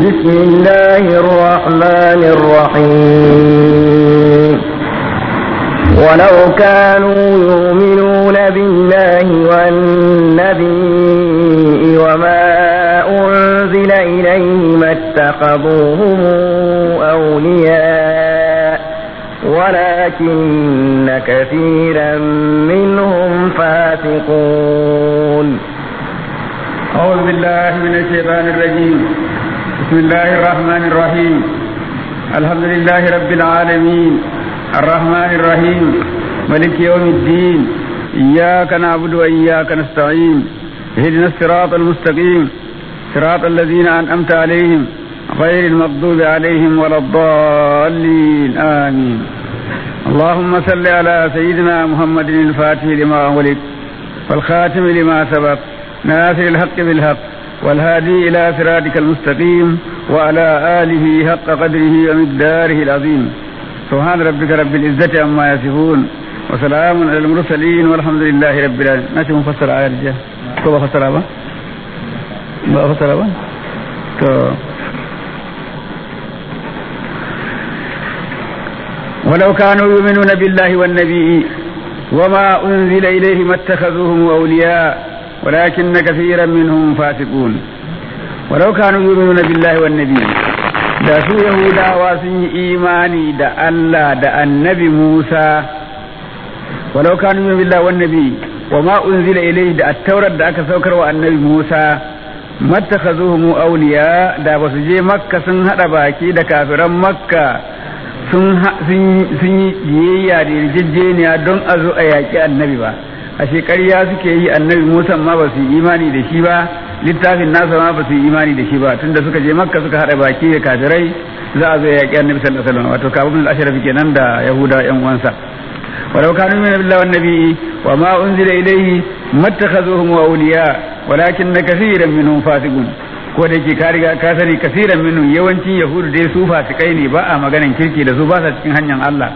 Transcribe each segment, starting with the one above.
بسم الله الرحمن الرحيم ولو كانوا يؤمنون بالله والنبي وما أنزل إليه ما اتخذوهم أولياء ولكن كثيرا منهم فاسقون أعوذ بالله من الشيطان الرجيم بسم الله الرحمن الرحيم الحمد لله رب العالمين الرحمن الرحيم ملك يوم الدين إياك نعبد وإياك نستعين اهدنا الصراط المستقيم صراط الذين أنعمت عليهم غير المغضوب عليهم ولا الضالين آمين اللهم صل على سيدنا محمد الفاتح لما أغلق والخاتم لما سبق ناصر الحق بالحق والهادي إلى صراطك المستقيم وعلى آله حق قدره ومقداره العظيم سبحان ربك رب العزة عما يصفون وسلام على المرسلين والحمد لله رب العالمين ناتي مفسر آية الجاه كيف فسر أبا ما فسر أبا ولو كانوا يؤمنون بالله والنبي وما أنزل إليه ما اتخذوهم أولياء ولكن كثيرا منهم فاسقون ولو كانوا يؤمنون بالله والنبي da su Yahudawa sun yi imani da Allah da annabi Musa walau kanu min billahi wan nabi wa ma unzila ilayhi da at-taurat da aka saukar wa annabi Musa mattakhazuhum awliya da basu je makka sun hada baki da kafiran makka sun sun yi biyayya da yarjejeniya don a zo a yaƙi annabi ba a ƙarya suke yi annabi musa ma ba su yi imani da shi ba littafin nasa ma ba su yi imani da shi ba tunda suka je makka suka haɗa baki da kafirai za a zo ya yaƙi annabi sallallahu alaihi wasallam wato kabul al-ashraf kenan da yahuda yan uwansa ولو كانوا من بالله والنبي وما أنزل إليه ما اتخذوهم أولياء ولكن كثيرا منهم فاسقون ko da yake ka riga ka sani kasiran minhum yawancin yahudu dai su fasikai ne ba a maganan kirki da su ba sa cikin hanyar Allah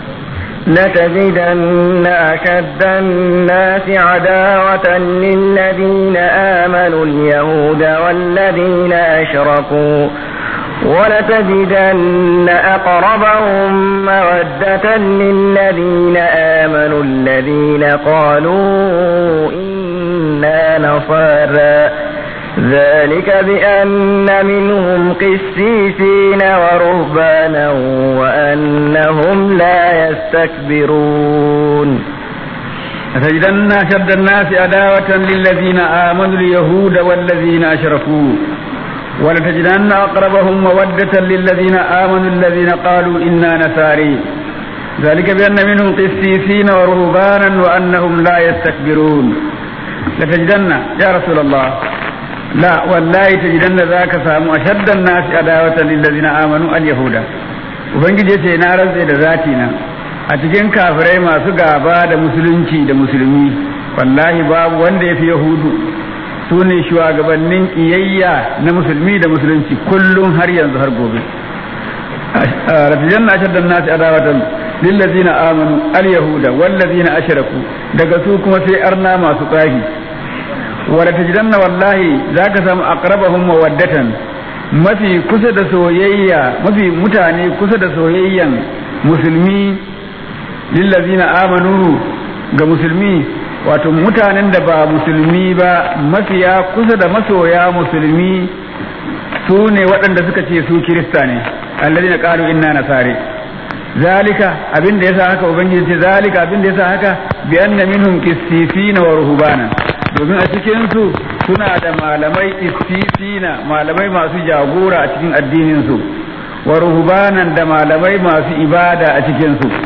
لتجدن أشد الناس عداوة للذين آمنوا اليهود والذين أشركوا ولتجدن أقربهم مودة للذين آمنوا الذين قالوا إنا نصارى ذلك بأن منهم قسيسين ورهبانا وأنهم لا يستكبرون لتجدن أشد الناس عداوة للذين آمنوا اليهود والذين أشركوا ولتجدن أقربهم مودة للذين آمنوا الذين قالوا إنا نساري ذلك بأن منهم قسيسين ورهبانا وأنهم لا يستكبرون لتجدن يا رسول الله لا والله تجدن ذاك سامو أشد الناس عداوة للذين آمنوا اليهود ubangiji ya ce na rantse da zati na a cikin kafirai masu gaba da musulunci da musulmi wallahi babu wanda ya fi yahudu su ne shugabannin ƙiyayya na musulmi da musulunci kullum har yanzu har gobe ratijan na shaddan nasi adawatan lillazina amanu al-yahuda wallazina ashraku daga su kuma sai arna masu tsahi wala tajidanna wallahi zaka samu aqrabahum mawaddatan mafi kusa da soyayya mafi mutane kusa da soyayyan musulmi lillazina amanu ga musulmi wato mutanen da ba musulmi ba mafiya kusa da masoya musulmi su ne waɗanda suka ce su kirista ne allazina qalu inna nasare zalika abin da yasa haka ubangiji ce zalika abin da yasa haka bi anna minhum qissisina wa ruhbana domin a cikin su suna da malamai qissisina malamai masu jagora a cikin addinin su wa ruhbanan da malamai masu ibada a cikin su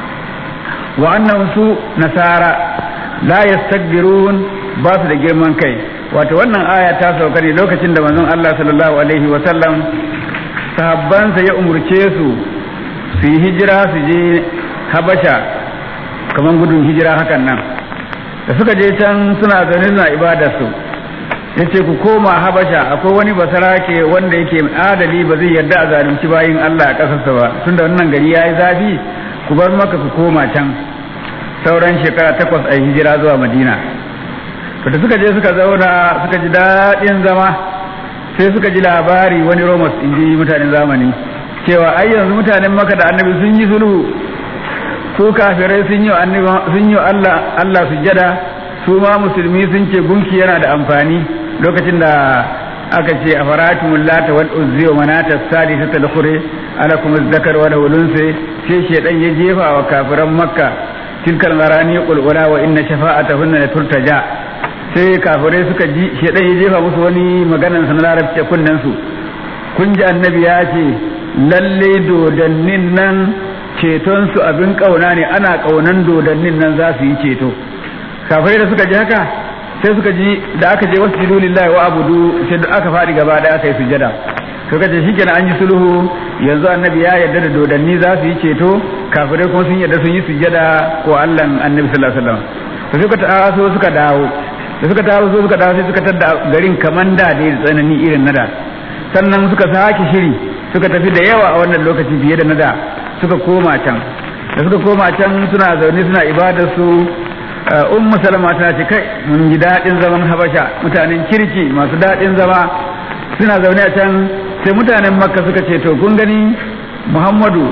wa annahum su nasara la yastakbirun ba su da girman kai wato wannan aya ta sauka ne lokacin da manzon Allah sallallahu alaihi wa sallam sahabbansa ya umurce su su yi hijira su je habasha kamar gudun hijira hakan nan da suka je can suna zaune suna ibadar su ya ce ku koma habasha akwai wani basarake wanda yake adali ba zai yarda a zalunci bayin Allah a ƙasarsa ba tunda wannan gari ya yi zafi ku bar maka ku koma can sauran shekara takwas a hijira zuwa madina to da suka je suka zauna suka ji daɗin zama sai suka ji labari wani romans in ji mutanen zamani cewa ai yanzu mutanen maka da annabi sun yi sulhu su kafirai sun yi sun yi Allah Allah sujjada su ma musulmi sun ce gunki yana da amfani lokacin da aka ce a faratumul lata wal uzzi wa manata sadisata al-khuri ala kuma zakar wa ulunsi sai shedan ya jefa wa kafiran makka tilkal marani qulqula wa inna shafa'atahunna la turtaja sai kafirai suka ji shedan ya jefa musu wani maganan sa na larabci kunnen su kun ji annabi ya ce lalle dodannin nan ceton su abin kauna ne ana kaunan dodannin nan za su yi ceto kafirai da suka ji haka sai suka ji da aka je wasu jidu lillahi wa abudu sai da aka faɗi gaba da aka yi sujada suka ce shikenan an yi sulhu yanzu annabi ya yarda da dodanni za su yi ceto kafirai kuma sun yarda sun yi sujada ko Allah annabi sallallahu alaihi wasallam to suka taso suka dawo da suka taso suka dawo sai suka tada garin kaman da da tsanani irin nada sannan suka sake shiri suka tafi da yawa a wannan lokaci fiye da nada suka koma can da suka koma can suna zaune suna ibadar su ummu salama ta ce kai mun ji daɗin zaman habasha mutanen kirki masu daɗin zama suna zaune a can sai mutanen makka suka ce to kun gani muhammadu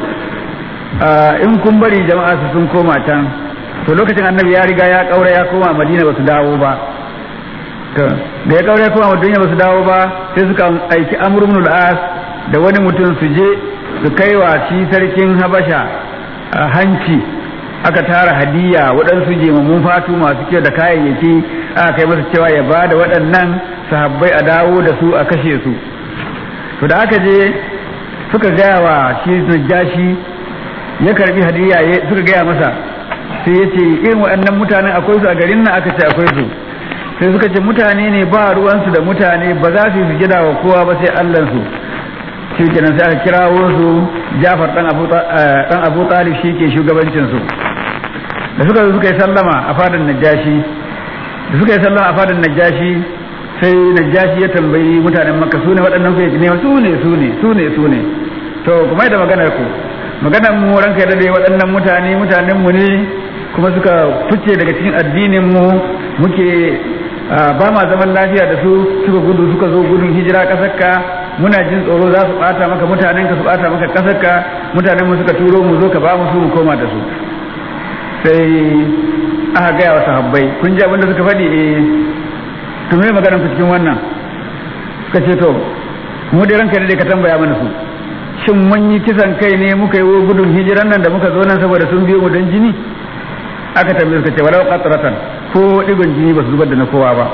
in kun bari jama'a su sun koma can to lokacin annabi ya riga ya kaura ya koma madina ba su dawo ba to da ya kaura ya koma madina ba su dawo ba sai suka aiki amr ibn al-as da wani mutum su je su kai wa shi sarkin habasha hanci aka tara hadiya waɗansu jimammun fatu masu kyau da kayayyaki aka kai masa cewa ya ba da waɗannan sahabbai a dawo da su a kashe su to da aka je suka gaya wa shi najashi ya karbi hadiya suka gaya masa sai ya ce irin waɗannan mutanen akwai su a garin nan aka ce akwai su sai suka ce mutane ne ba ruwansu da mutane ba za su yi sujada wa kowa ba sai allansu shi kenan sai aka kirawo su jafar dan abu talib shi ke shugabancinsu da suka zo suka yi sallama a fadin najashi da suka yi sallama a fadin najashi sai najashi ya tambayi mutanen makka su ne waɗannan ku ne su ne su ne su ne su ne to kuma da maganar ku maganar mu ranka da dai waɗannan mutane mutanen mu ne kuma suka fice daga cikin addinin mu muke ba ma zaman lafiya da su suka gudu suka zo gudun hijira ƙasar ka muna jin tsoro za su bata maka mutanen ka su bata maka ƙasar ka mutanen mu suka turo mu zo ka ba mu su mu koma da su sai aka gaya wa sahabbai kun ji abinda suka faɗi eh to me maganar ku cikin wannan suka ce to mu da ranka ne ka tambaya mana su shin mun yi kisan kai ne muka yi gudun hijiran nan da muka zo nan saboda sun biyo mu don jini aka tambaye suka ce walau qatratan ko digon jini ba su zubar da na kowa ba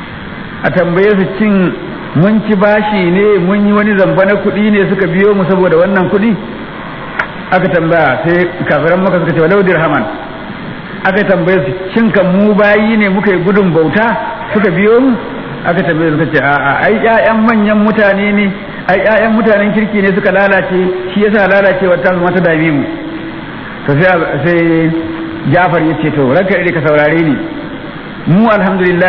a tambaye su cin mun ci bashi ne mun yi wani zamba na kuɗi ne suka biyo mu saboda wannan kuɗi aka tambaya sai kafiran maka suka ce walau dirhaman aka tambaye su shin kan mu bayi ne muka yi gudun bauta suka biyo mu aka tambaye suka ce a'a ai ƴaƴan manyan mutane ne ai ƴaƴan mutanen kirki ne suka lalace shi yasa lalacewar ta zama ta dame mu to sai sai Jafar ya ce to ranka ire ka saurare ni mu alhamdulillah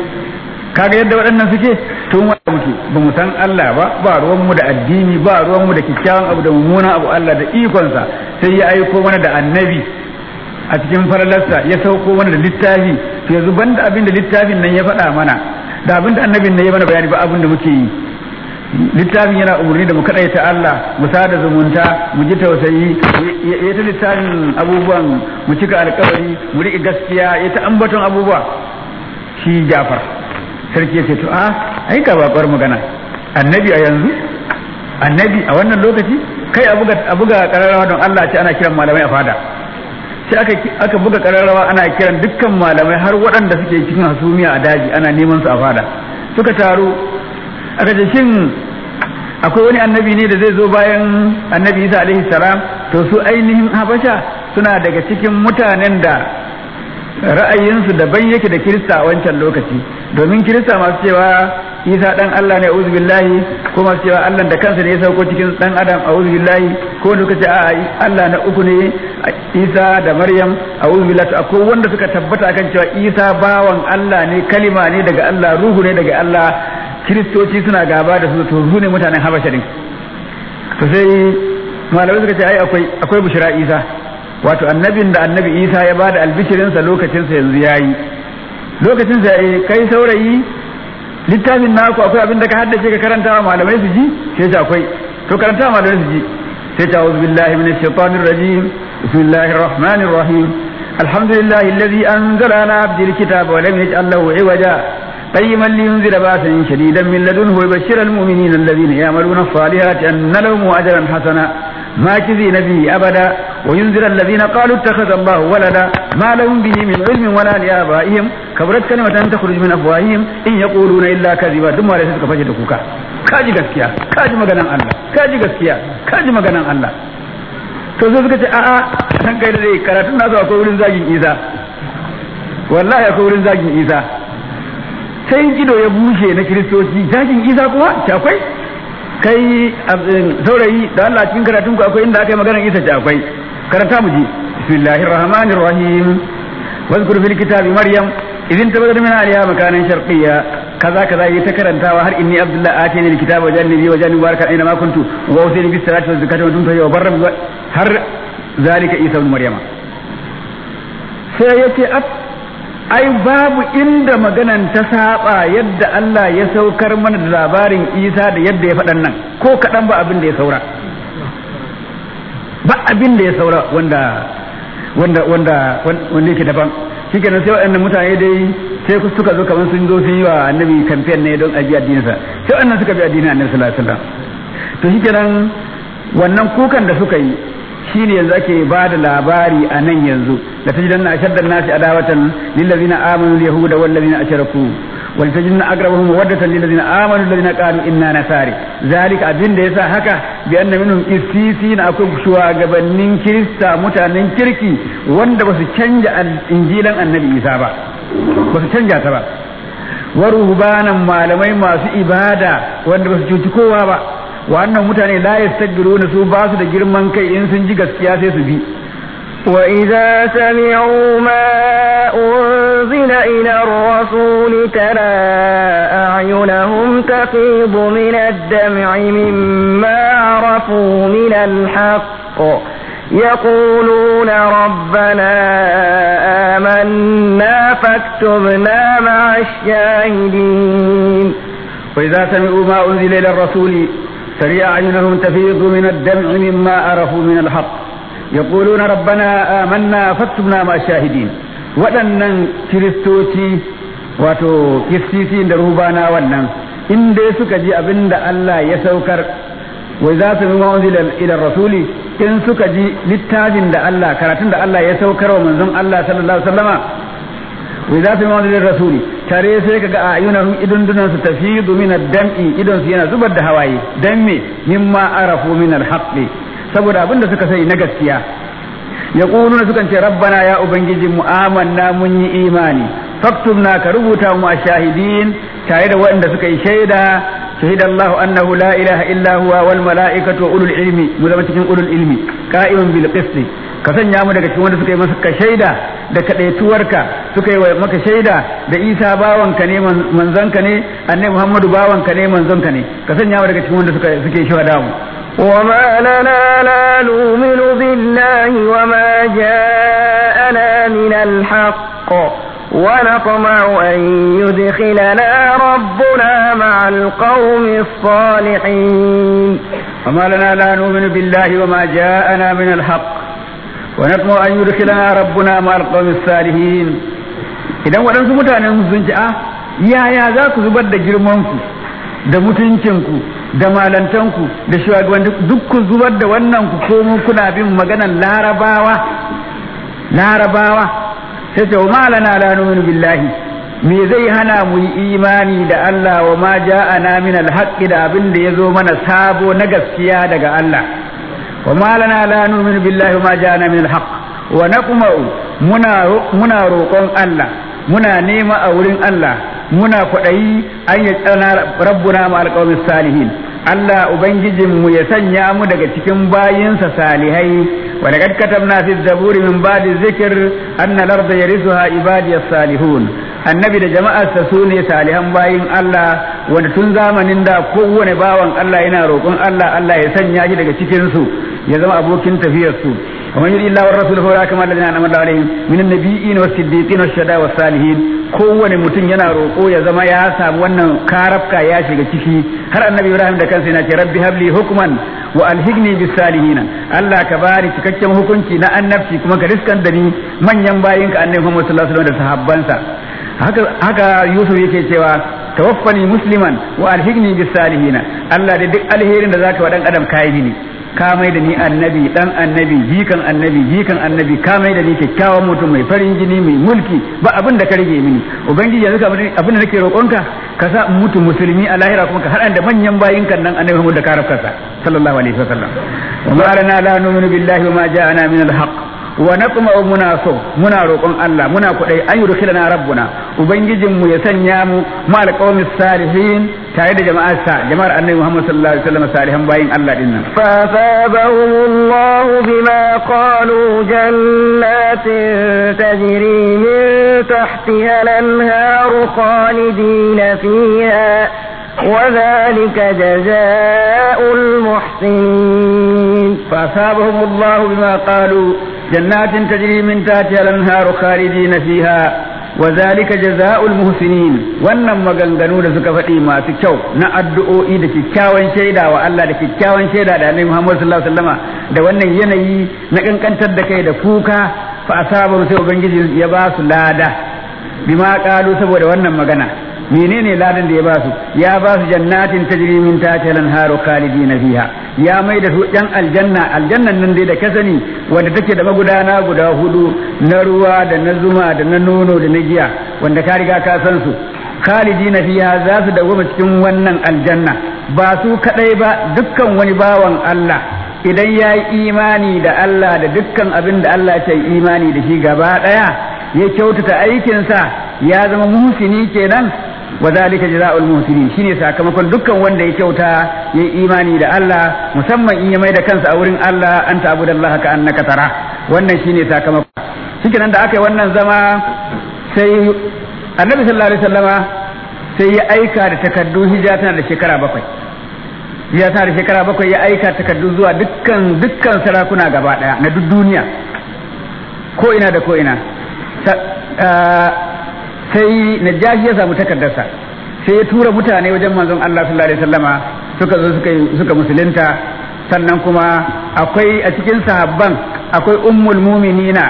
kaga yadda waɗannan suke tun wanda muke ba mu san Allah ba ba ruwan mu da addini ba ruwan mu da kyakkyawan abu da mummunan abu Allah da ikonsa sai ya aiko mana da annabi a cikin faralarsa ya sauko mana da littafi to yanzu banda abin da littafin nan ya faɗa mana da abin da annabin nan ya mana bayani ba abin da muke yi littafin yana umarni da mu kaɗai ta Allah mu sada zumunta mu ji tausayi ya ta littafin abubuwan mu cika alkawari mu riƙe gaskiya ya ta ambaton abubuwa shi Jafar sarki ya ce to a ai ka babar magana annabi a yanzu annabi a wannan lokaci kai a buga a buga kararrawa don Allah ce ana kiran malamai a fada sai aka aka buga kararrawa ana kiran dukkan malamai har waɗanda suke cikin hasumiya a daji ana neman su a fada suka taru aka ce shin akwai wani annabi ne da zai zo bayan annabi Isa alaihi salam to su ainihin habasha suna daga cikin mutanen da ra'ayinsu daban yake da kirista a wancan lokaci domin kirista masu cewa isa dan Allah ne a'udhu billahi ko masu cewa Allah da kansa ne ya sauko cikin dan adam a'udhu billahi ko wanda kace a Allah na uku ne Isa da Maryam a'udhu billahi akwai wanda suka tabbata kan cewa Isa bawan Allah ne kalima ne daga Allah ruhu ne daga Allah kiristoci suna gaba da su to su ne mutanen Habasha din to sai malamai suka ce ai akwai akwai bushra Isa wato annabin da annabi isa ya ba da albishirinsa lokacinsa yanzu ya yi lokacinsa ya kai saurayi littafin naku akwai abin da ka haddace ka karanta wa malamai su ji sai ta akwai to karanta wa malamai su ji sai ta auzu billahi minash shaitanir rajim bismillahir rahmanir rahim alhamdulillahi alladhi anzala ala abdil kitaba wa lam yaj'al lahu iwaja قيما لينذر باسا شديدا من لدنه ويبشر المؤمنين الذين يعملون الصالحات أن لهم أجرا حسنا ماكثين به أبدا وينذر الذين قالوا اتخذ الله ولدا ما لهم به من علم ولا لآبائهم كبرت كلمة تخرج من أفواههم إن يقولون إلا كذبا ثم لا يسدك فجد كوكا كاجي gaskiya kaji maganan Allah kaji gaskiya kaji maganan Allah to zo suka ce a'a san kai da dai karatun nasu akwai wurin zagin Isa wallahi akwai wurin zagin Isa sai ido ya bushe na kiristoci zagin Isa kuma ce akwai kai saurayi da Allah cikin karatun ku akwai inda aka yi maganar Isa ce akwai karanta mu ji bismillahir rahmanir rahim واذكر في الكتاب مريم إذ انتبذت من أهلها مكانا شرقيا كذا كذا يتكرنتا وهل إني عبد الله آتيني الكتاب وجعلني بي وجعلني مباركا أينما كنت وأوصيني بالصلاة والزكاة ودمت وبرا هر ذلك عيسى ابن مريم سيأتي ai babu inda maganan ta saba yadda Allah ya saukar mana da labarin Isa da yadda ya faɗan nan ko kaɗan ba abin da ya saura ba abin da ya saura wanda wanda wanda wanda yake daban shikenan sai waɗannan mutane dai sai suka zo kamar sun zo sun yi wa annabi kamfen ne don aji addininsa sai waɗannan suka bi addinin annabi sallallahu alaihi wasallam to shikenan wannan kukan da suka yi shine yanzu ake ba da labari a nan yanzu la tajidanna ashaddan nasi adawatan lil ladina amanu al yahuda wal ladina ashraku wal tajidanna aqrabahum mawaddatan lil ladina amanu alladhina qalu inna nasari zalika abin da yasa haka bi anna minhum qissisina akwai shugabannin kirista mutanen kirki wanda basu canja injilan annabi isa ba basu canja ta ba wa ruhbanan malamai masu ibada wanda basu cuci kowa ba wannan mutane la yastakbiruna su ba su da girman kai in sun ji gaskiya sai su bi وإذا سمعوا ما أنزل إلى الرسول ترى أعينهم تفيض من الدمع مما عرفوا من الحق يقولون ربنا آمنا فاكتبنا مع الشاهدين وإذا سمعوا ما أنزل إلى الرسول ترى أعينهم تفيض من الدمع مما عرفوا من الحق يقولون ربنا آمنا فاكتبنا مع الشاهدين waɗannan kiristoci wato kistisi da rubana wannan in dai suka ji abin da Allah ya saukar wai za su nuna wanzu ila rasuli in suka ji littafin da Allah karatun da Allah ya saukar wa manzon Allah sallallahu alaihi wasallama wai za su nuna wanzu ila rasuli tare sai kaga a ayyunahum idun dunan su tafidu min ad-dam'i idon su yana zubar da hawaye dan me mimma arafu min al-haqqi saboda abin da suka sani na gaskiya ya ƙununa sukan ce rabbana ya ubangiji mu amanna mun yi imani faktubna ka rubuta mu a shahidin tare da waɗanda suka yi shaida shahida Allah annahu la ilaha illa huwa wal mala'ikatu wa ulul ilmi mu zama cikin ulul ilmi qa'iman bil qisti ka sanya mu daga cikin wanda suka yi maka shaida da kadaituwarka suka yi maka shaida da Isa bawanka ne manzonka ne annabi Muhammadu bawanka ne manzonka ne ka sanya mu daga cikin wanda suka suke shaida mu وما لنا لا نؤمن بالله وما جاءنا من الحق ونطمع أن يدخلنا ربنا مع القوم الصالحين وما لنا لا نؤمن بالله وما جاءنا من الحق ونطمع أن يدخلنا ربنا مع القوم الصالحين idan waɗansu mutanen sun ci a yaya za ku zubar da girmanku da mutuncinku da malantanku da shugabanni duk ku zubar da wannan ku komo kuna bin maganan larabawa larabawa sai ce wa malana la nu'minu billahi me zai hana mu yi imani da Allah wa ma ja'ana min alhaqqi da abin da yazo mana sabo na gaskiya daga Allah wa malana la nu'minu billahi wa ma ja'ana min alhaq wa naqma'u muna muna roƙon Allah muna nema a wurin Allah muna kwaɗayi an yi tsana rabbuna ma alƙawamin salihin Allah Ubangijinmu ya sanya mu daga cikin bayinsa salihai wa laqad katabna fi zaburi min ba'di zikr anna al-ardha yarithuha ibadiyas salihun annabi da jama'arsa su ne salihan bayin Allah wanda tun zamanin da kowane bawan Allah yana roƙon Allah Allah ya sanya shi daga cikin su ya zama abokin tafiyar su ومن يطع الله والرسول فاولئك مع الذين انعم الله عليهم من النبيين والصديقين والشهداء والصالحين kowane mutum yana roƙo ya zama ya samu wannan karafka ya shiga ciki har annabi ibrahim da kansa yana ce rabbi habli hukman wa alhigni bis salihina Allah ka bani cikakken hukunci na annabci kuma ka riskan da ni manyan bayinka annabi Muhammad sallallahu alaihi wasallam da sahabbansa haka haka Yusuf yake cewa tawaffani musliman wa alhigni bis salihina Allah da duk alherin da zaka wa dan adam kai mini ka mai da ni annabi dan annabi jikan annabi jikan annabi ka mai da ni kyakkyawan mutum mai farin jini mai mulki ba abin da ka rage mini ubangiji yanzu ka abin da nake roƙonka ka sa in mutu musulmi a lahira kuma ka haɗa da manyan bayinkan nan annabi Muhammad da ka rafkasa sallallahu alaihi wasallam wa ma lana la nu'minu billahi wa ma ja'ana min al-haqq wa naqma'u muna so muna roƙon Allah muna kuɗai an yudkhilana rabbuna ubangijin mu ya sanya mu ma alqawmis salihin tare da jama'ar sa jama'ar annabi Muhammad sallallahu alaihi wasallam salihan bayin Allah din nan فأثابهم الله بما قالوا جنات تجري من تحتها الأنهار خالدين فيها وذلك جزاء المحسنين فأصابهم الله بما قالوا جنات تجري من تحتها الأنهار خالدين فيها وذلك جزاء المحسنين wannan maganganu da suka faɗi masu kyau na addu'o'i da kyakkyawan shaida wa Allah da kyakkyawan shaida da Annabi Muhammad sallallahu alaihi wasallama da wannan yanayi na kankantar da kai da kuka fa asabu sai ubangiji ya ba su lada bima qalu saboda wannan magana menene ladan da ya ba su ya ba su jannatin tajri min tahtiha al-anharu khalidina fiha ya mai da su yan aljanna aljannan nan dai da ka sani wanda take da magudana guda hudu na ruwa da na zuma da na nono da na giya wanda ka riga ka san su khalidina fiha za su dawoma cikin wannan aljanna ba su kadai ba dukkan wani bawan Allah idan ya yi imani da Allah da dukkan abin da Allah ya yi imani da shi gaba daya ya kyautata aikinsa ya zama muhsini kenan wa zalika jazaa'ul muhsinin shine sakamakon dukkan wanda ya kyauta ya yi imani da Allah musamman in ya mai da kansa a wurin Allah an ta'budallaha ka annaka tara wannan shine sakamakon shikenan da aka yi wannan zama sai annabi sallallahu alaihi wasallama sai ya aika da takaddu hijira tana da shekara bakwai hijira tana da shekara bakwai ya aika takaddu zuwa dukkan dukkan sarakuna gaba daya na duk duniya ko ina da ko ina sai najashi ya samu takardarsa sai ya tura mutane wajen manzon Allah sallallahu alaihi wasallama suka zo suka suka musulunta sannan kuma akwai a cikin sahabban akwai ummul muminina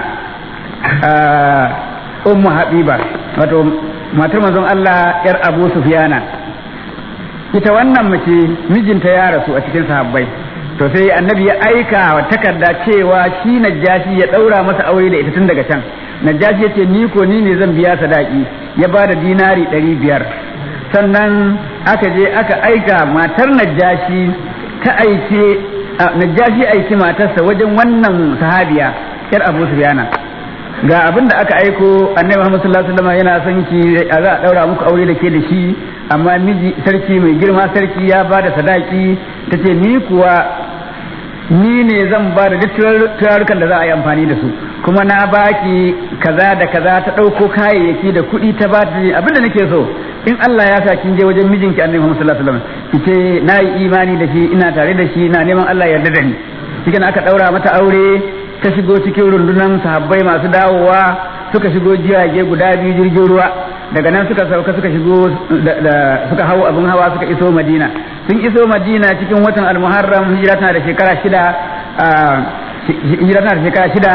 ummu habiba wato matar manzon Allah yar Abu Sufyana ita wannan mace mijinta ya rasu a cikin sahabbai to sai annabi ya aika wa takarda cewa shi najashi ya daura masa aure da ita tun daga can najashi ya ce ni ko ni ne zan biya sadaki ya ba da dinari ɗari biyar sannan aka je aka aika matar najashi ta aike najashi aiki matarsa wajen wannan sahabiya yar abu sufyana ga abin da aka aiko annabi Muhammad sallallahu alaihi wasallam yana son ki a za a daura muku aure da ke da shi amma miji sarki mai girma sarki ya ba da sadaki tace ni kuwa ni ne zan ba da duk turarukan da za a yi amfani da su kuma na baki kaza da kaza ta ɗauko kayayyaki da kuɗi ta ba ta abin da nake so in Allah ya sa kin je wajen mijinki annabi Muhammad sallallahu alaihi wasallam ki ce na yi imani da shi ina tare da shi ina neman Allah ya yarda da ni cikin aka daura mata aure ta shigo cikin rundunan sahabbai masu dawowa suka shigo jirage guda biyu jirgin ruwa daga nan suka sauka suka shigo suka hau abin hawa suka iso madina sun iso madina cikin watan almuharram hijira tana da shekara shida hijira tana da shekara shida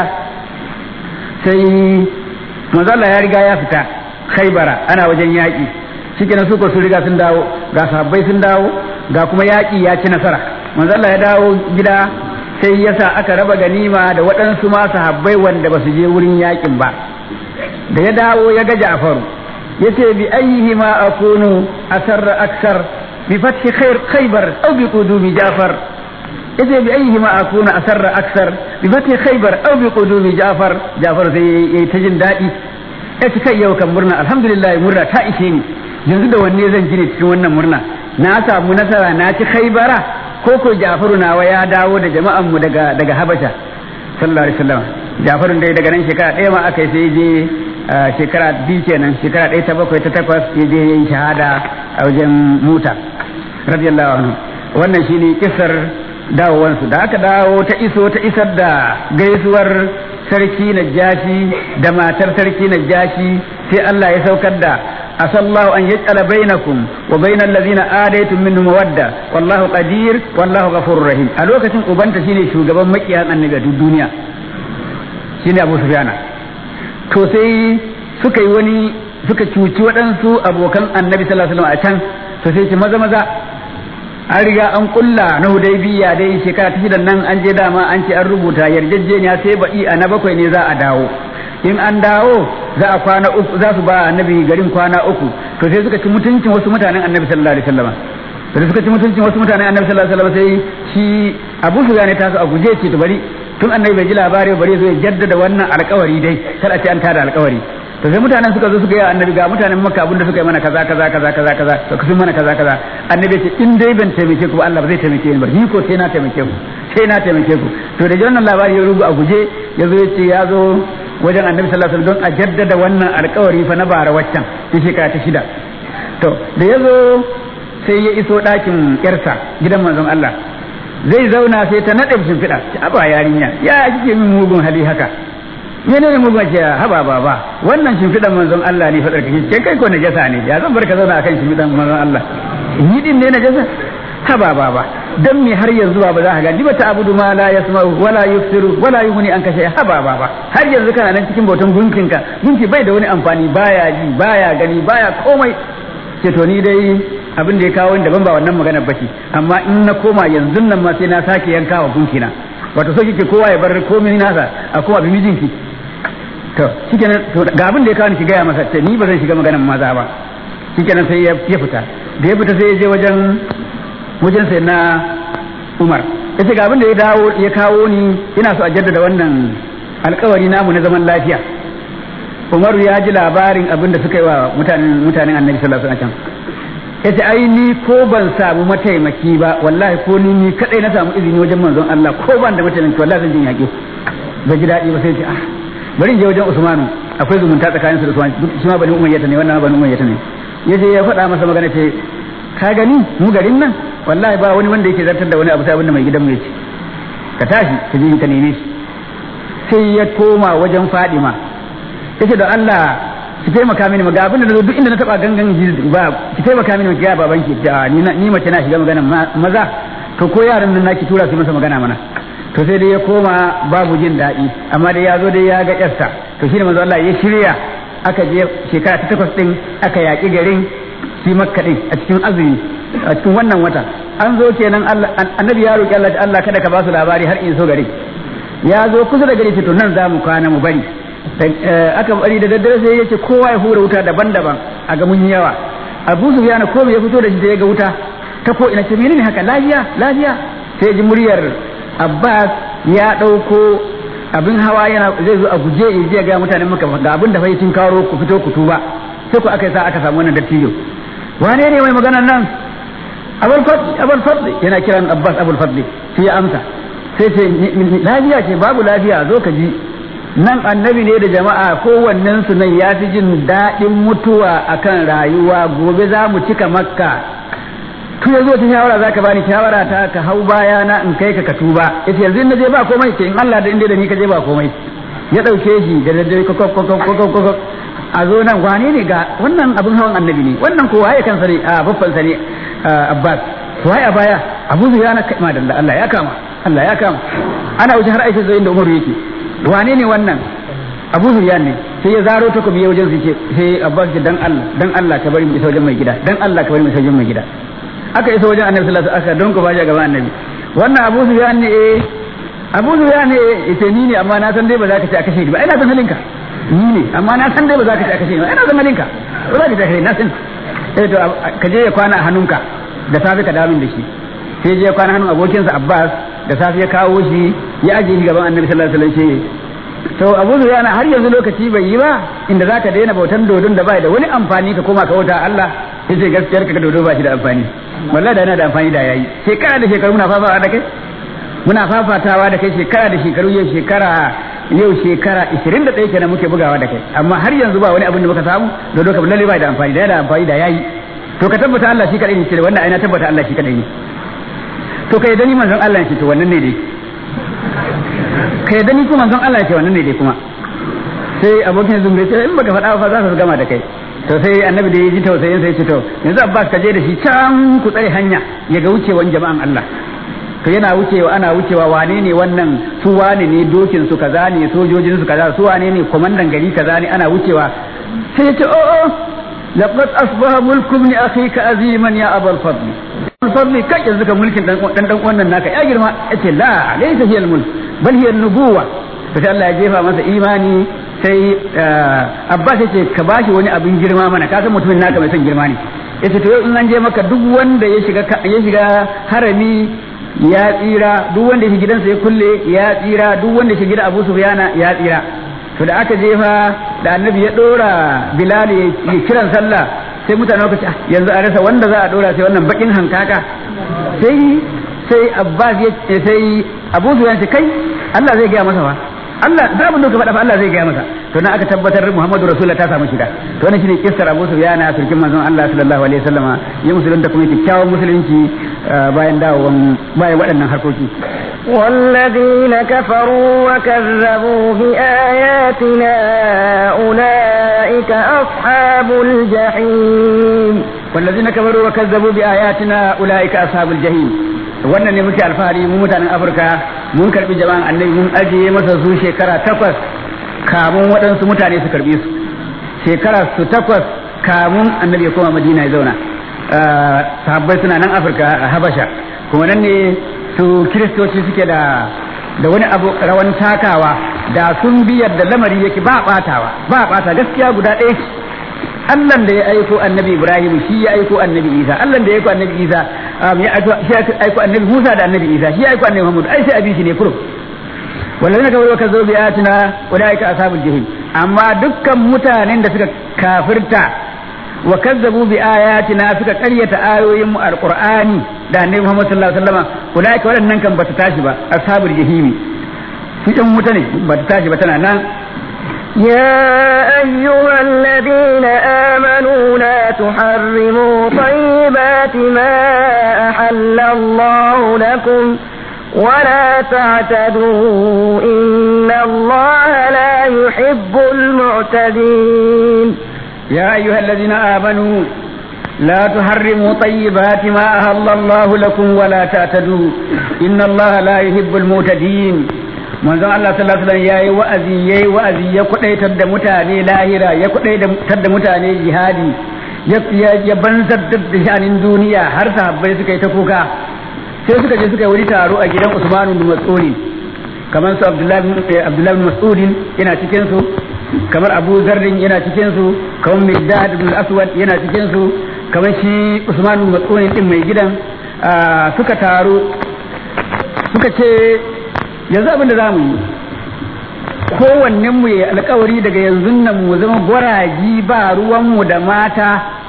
sai manzala ya riga ya fita khaibara ana wajen yaƙi shikenan su ko sun riga sun dawo ga sahabbai sun dawo ga kuma yaƙi ya ci nasara manzala ya dawo gida sai yasa aka raba ganima da waɗansu ma sahabbai wanda ba su je wurin yaƙin ba da ya dawo ya ga Ja'faru yace bi ayyihi ma akunu asarra aksar bi fathi khair khaybar aw bi qudumi Ja'far yace bi ayyihi ma akunu asarra aksar bi fathi khaybar aw bi qudumi Ja'far Ja'far sai yayi ta jin daɗi yace kai yau kan murna alhamdulillah murna ta ishe ni yanzu da wanne zan gine cikin wannan murna na samu nasara na ci khaybara ko ko Ja'faru nawa ya dawo da jama'an mu daga daga Habasha sallallahu alaihi wasallam Ja'farun dai daga nan shekara ɗaya ma aka yi sai je shekara biyu kenan shekara ɗaya ta bakwai ta takwas ya je yin shahada a wajen muta radiyallahu anhu wannan shine kisar dawowansu da aka dawo ta iso ta isar da gaisuwar sarki najashi da matar sarki najashi sai Allah ya saukar da asallahu an yaj'ala bainakum wa bainal ladzina adaytum minhum mawadda wallahu qadir wallahu ghafurur rahim a lokacin ubanta shine shugaban makiyan annabi a duk duniya shine Abu Sufyana to sai suka yi wani suka cuci waɗansu abokan annabi sallallahu alaihi wasallam a can to sai ce maza maza an riga an kulla na hudaybiya dai shekara ta shidan nan an je dama an ce an rubuta yarjejeniya sai ba'i a na bakwai ne za a dawo in an dawo za a kwana uku za su ba annabi garin kwana uku to sai suka ci mutuncin wasu mutanen annabi sallallahu alaihi wasallam da suka ci mutuncin wasu mutanen annabi sallallahu alaihi wasallam sai shi Abu Sufyan ya taso a guje ce to bari tun annabi bai ji labari bari zo ya jaddada wannan alƙawari dai kar a ce an tada alƙawari to sai mutanen suka zo suka yi annabi ga mutanen makka abinda suka yi mana kaza kaza kaza kaza kaza to kusun mana kaza kaza annabi ce in dai ban taimake ku ba Allah ba zai taimake ni ba ni ko sai na taimake ku sai na taimake ku to da wannan labari ya rubu a guje ya zo ya ce ya zo wajen annabi sallallahu alaihi wasallam don a jaddada wannan alƙawari fa na bara waccan ta shekara ta shida to da ya zo sai ya iso ɗakin yarsa gidan manzon Allah zai zauna sai ta naɗe shimfiɗa a ba yarinya ya kike min mugun hali haka mene ne mugun ce haba baba wannan shimfiɗan manzon Allah ne fadar kake ce kai ko najasa ne ya zan barka zauna akan shimfiɗan manzon Allah ni din ne najasa haba baba dan me har yanzu ba za ka ga ba ta abudu ma la yasma'u wala yusiru wala yughni an kashe haba baba har yanzu kana nan cikin bautan gunkinka gunki bai da wani amfani baya ji baya gani baya komai ce to ni dai abin da ya kawo ni daban ba wannan maganar bace amma in na koma yanzu nan ma sai na sake yanka wa gunkina wato so kike kowa ya bar komai nasa a kuma bi mijinki to shikenan to ga abin da ya kawo ni ki gaya masa ce ni ba zan shiga maganar maza ba shikenan sai ya fita da ya fita sai ya je wajen wajen sai na Umar yace ga abin da ya dawo ya kawo ni ina so a jaddada wannan alkawari namu na zaman lafiya Umaru ya ji labarin abin da suka yi wa mutanen mutanen Annabi sallallahu alaihi wasallam yace ai ni ko ban samu mataimaki ba wallahi ko ni ni kadai na samu izini wajen manzon Allah ko ban da mataimaki wallahi zan jin yaƙi ba ji daɗi ba sai ce ah bari in je wajen Usmanu akwai zumunta tsakanin su da Usman shi ma bani Umayyah ne wannan bani Umayyah ne yaje ya faɗa masa magana ce ka gani mu garin nan wallahi ba wani wanda yake zartar da wani abu sai abinda mai gidan mu yace ka tashi ka je ka neme shi sai ya koma wajen Fadima yace da Allah ki taimaka mini ga abin da duk inda na taba gangan ba ki taimaka mini ki ga babanki da ni ni mace na shiga magana maza to ko yaran nan naki tura su masa magana mana to sai dai ya koma babu jin daɗi amma dai ya zo dai ya ga yarsa to shine manzo Allah ya shirya aka je shekara ta takwas din aka yaƙi garin shi makka din a cikin azumi a cikin wannan wata an zo kenan Allah annabi ya roki Allah Allah kada ka ba su labari har in so gari ya zo kusa da gari to nan za mu kwana mu bari aka bari da daddare sai yace kowa ya hura wuta daban-daban a ga mun yawa Abu Sufyan ko ya fito da shi da ya ga wuta ta ko ina ce menene haka lafiya lafiya sai ji muryar Abbas ya dauko abin hawa yana zai zo a guje ya je ga mutanen maka ga abin da fa tun karo ku fito ku tuba sai ku aka sa aka samu wannan dattijo wane ne mai magana nan abul fadli abul fadli yana kiran Abbas abul fadli sai ya amsa sai ce lafiya ce babu lafiya zo ka ji nan annabi ne da jama'a kowannen su nan ya fi jin daɗin mutuwa akan rayuwa gobe za mu cika makka tu ya zo ta shawara za ka bani shawara ta ka hau baya na in kai ka ka tuba yace yanzu na je ba komai ke in Allah da inda da ni ka je ba komai ya ɗauke shi da daddare kokok a zo nan wane ne ga wannan abin hawan annabi ne wannan ko waye kansa ne a babban sa ne Abbas waye a baya Abu Zuyana kai ma da Allah ya kama Allah ya kama ana wuce har Aisha zo inda Umaru yake wane ne wannan abu zuriyan ne sai ya zaro ta kuma wajen su ce sai abbas ce dan Allah dan Allah ka bari mu isa wajen mai gida dan Allah ka bari mu isa wajen mai gida aka isa wajen annabi sallallahu alaihi wasallam aka don ku baje gaban annabi wannan abu zuriyan ne eh abu zuriyan ne ita ni ne amma na san dai ba za ka ci a kashe ni ba ina san halinka ni ne amma na san dai ba za ka ci a kashe ni ba ina san halinka ba za ka ci a kashe ni na san eh to ka je ya kwana a hannunka da safe ka dawo min da shi sai je ya kwana hannun abokinsa abbas da safe ya kawo shi ya ajiye shi gaban annabi sallallahu alaihi wasallam to abu zuriya har yanzu lokaci bai yi ba inda zaka daina bautan dodon da bai da wani amfani ka koma ka wuta Allah yace gaskiyar ka dodo ba shi da amfani wallahi da yana da amfani da yayi shekara da shekaru muna fafatawa da kai muna fafatawa da kai shekara da shekaru yau shekara yau shekara 21 kenan muke bugawa da kai amma har yanzu ba wani abin da muka samu dodo ka lalle bai da amfani da yana da amfani da yayi to ka tabbata Allah shi kadai ne ce wannan aina tabbata Allah shi kadai ne to kai dani manzon Allah ce to wannan ne dai ka yadda ni kuma manzon Allah ce wannan ne dai kuma sai abokin zumbe ce in baka faɗa ba za su gama da kai to sai annabi da ya ji tausayin sai ce to yanzu abbas ka je da shi can ku tsare hanya ya ga wucewan jama'an Allah to yana wucewa ana wucewa wane ne wannan su wane ne dokin su kaza ne sojojin su kaza su wane ne komandan gari kaza ne ana wucewa sai ya ce o o laqad asbaha mulku ibn akhika aziman ya abul fadl fadl kai yanzu ka mulkin dan dan wannan naka ya girma yace la laysa hiya al-mulk bal hiya an-nubuwa sai Allah ya jefa masa imani sai Abbas yace ka bashi wani abin girma mana ka san mutumin naka mai son girma ne yace to in an je maka duk wanda ya shiga ya shiga harami ya tsira duk wanda ya gidansa ya kulle ya tsira duk wanda ya gidan Abu Sufyana ya tsira to da aka jefa da annabi ya dora Bilal ya kiran sallah sai mutane lokaci yanzu a rasa wanda za a dora sai wannan bakin hankaka sai sai Abbas ya sai Abu Sufyan ce kai Allah zai gaya masa fa Allah da abin da ka faɗa fa Allah zai gaya masa to na aka tabbatar Muhammadu Rasulullah ta samu shiga to wannan shine kissar Abu Sufyan a turkin manzon Allah sallallahu alaihi wasallama ya musulunta kuma kyakkyawan musulunci bayan dawowan bayan waɗannan harkoki والذين كفروا وكذبوا بآياتنا أولئك أصحاب الجحيم والذين كفروا وكذبوا بآياتنا أولئك أصحاب الجحيم wannan ne muke alfahari mu mutanen afirka mun karbi jama'an annabi mun ajiye masa su shekara takwas kamun waɗansu mutane su karbi su shekara su takwas kamun annabi ya koma madina ya zauna sahabbai suna nan afirka a habasha kuma nan ne su kiristoci suke da da wani abu rawan takawa da sun biyar da lamari yake ba batawa ba bata gaskiya guda ɗaya Allah da ya aiko annabi Ibrahim shi ya aiko annabi Isa Allah da ya aiko annabi Isa ya aiko annabi Musa da annabi Isa shi ya aiko annabi Muhammad ai sai abi shi ne kurum wallazina kafaru ka zo bi ayatina ulaika ashabul jahim amma dukkan mutanen da suka kafirta wa kazzabu bi ayatina suka karyata ayoyin mu alqur'ani da annabi Muhammad sallallahu alaihi wasallam ulaika waɗannan kan bata tashi ba ashabul jahimi su ɗan wuta ne bata tashi ba tana nan يا أيها الذين آمنوا لا تحرموا طيبات ما أحل الله لكم ولا تعتدوا إن الله لا يحب المعتدين يا أيها الذين آمنوا لا تحرموا طيبات ما أهل الله لكم ولا تعتدوا إن الله لا يحب المعتدين manzon Allah sallallahu alaihi wasallam yayi wa'azi yayi wa'azi ya kudaitar da mutane lahira ya kudaitar da mutane jihadi ya ya banzar da shanin duniya har sahabbai suka yi ta kuka sai suka je suka yi wani taro a gidan Usman bin Mas'ud kamar su Abdullahi Abdullahi bin Mas'ud yana cikin su kamar Abu Zarrin yana cikin su kamar Mirdad bin Aswad yana cikin su kamar shi Usman bin Mas'ud din mai gidan suka taro suka ce yanzu abin da za mu yi kowannen mu ya alkawari daga yanzu nan mu zama gwaraji ba ruwanmu da mata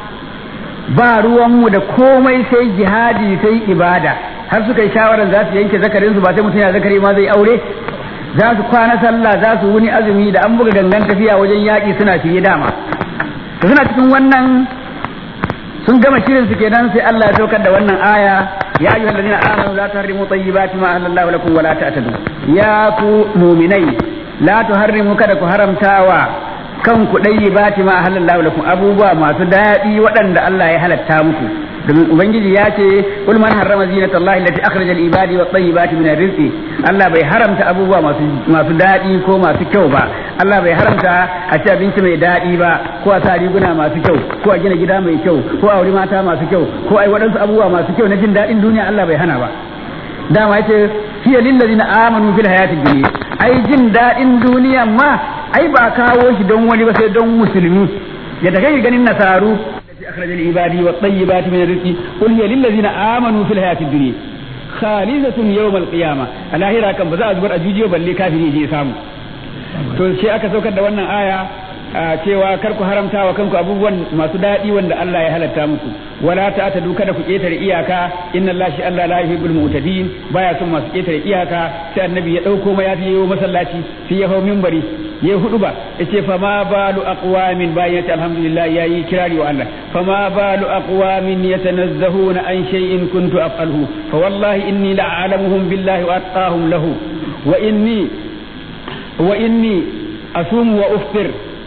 ba ruwanmu da komai sai jihadi sai ibada har suka yi shawarar za su yanke zakarinsu ba sai mutum ya zakari ma zai aure za su kwana sallah za su wuni azumi da an buga gangan tafiya wajen yaƙi suna fiye dama suna cikin wannan sun gama shirin su kenan sai Allah ya saukar da wannan aya ya ayyuhal ladina amanu la tuharrimu tayyibati ma ahallallahu lakum wa la ta'tadu ya ku mu'minai la tuharrimu kada ku haramtawa kan ku tayyibati ma ahallallahu lakum abubuwa masu daɗi waɗanda Allah ya halatta muku domin ubangiji ya ce kul man harrama zinata Allah allati akhraja ibadi wa tayyibati min rizqi Allah bai haramta abubuwa masu masu daɗi ko masu kyau ba Allah bai haramta a ci abinci mai daɗi ba ko a sa riguna masu kyau ko a gina gida mai kyau ko a wuri mata masu kyau ko a yi waɗansu abubuwa masu kyau na jin daɗin duniya Allah bai hana ba dama yace hiya lil ladina amanu fil hayatid dunya ai jin daɗin duniya ma ai ba kawo shi don wani ba sai don musulmi yadda kai ganin nasaru أخرج العباد والطيبات من الرزق قل هي للذين آمنوا في الحياة الدنيا خالصة يوم القيامة الآخرة كم بزا أزبر أجوجي وبلي كافر يجي سامو to sai aka saukar da wannan aya cewa kar ku haramta wa kanku abubuwan masu daɗi wanda Allah ya halatta muku wala ta ta duka da ku ketare iyaka inna Allah shi Allah la yuhibbul mu'tadin baya son masu ketare iyaka sai annabi ya dauko ma ya yiwo masallaci sai ya hau minbari ya hudu ba yace fa ma balu aqwamin bayan yace alhamdulillah yayi kirari wa Allah fa ma balu aqwamin yatanazzahuna an shay'in kuntu af'aluhu fa wallahi inni la'alamuhum billahi wa atqahum lahu wa inni wa inni asumu wa uftir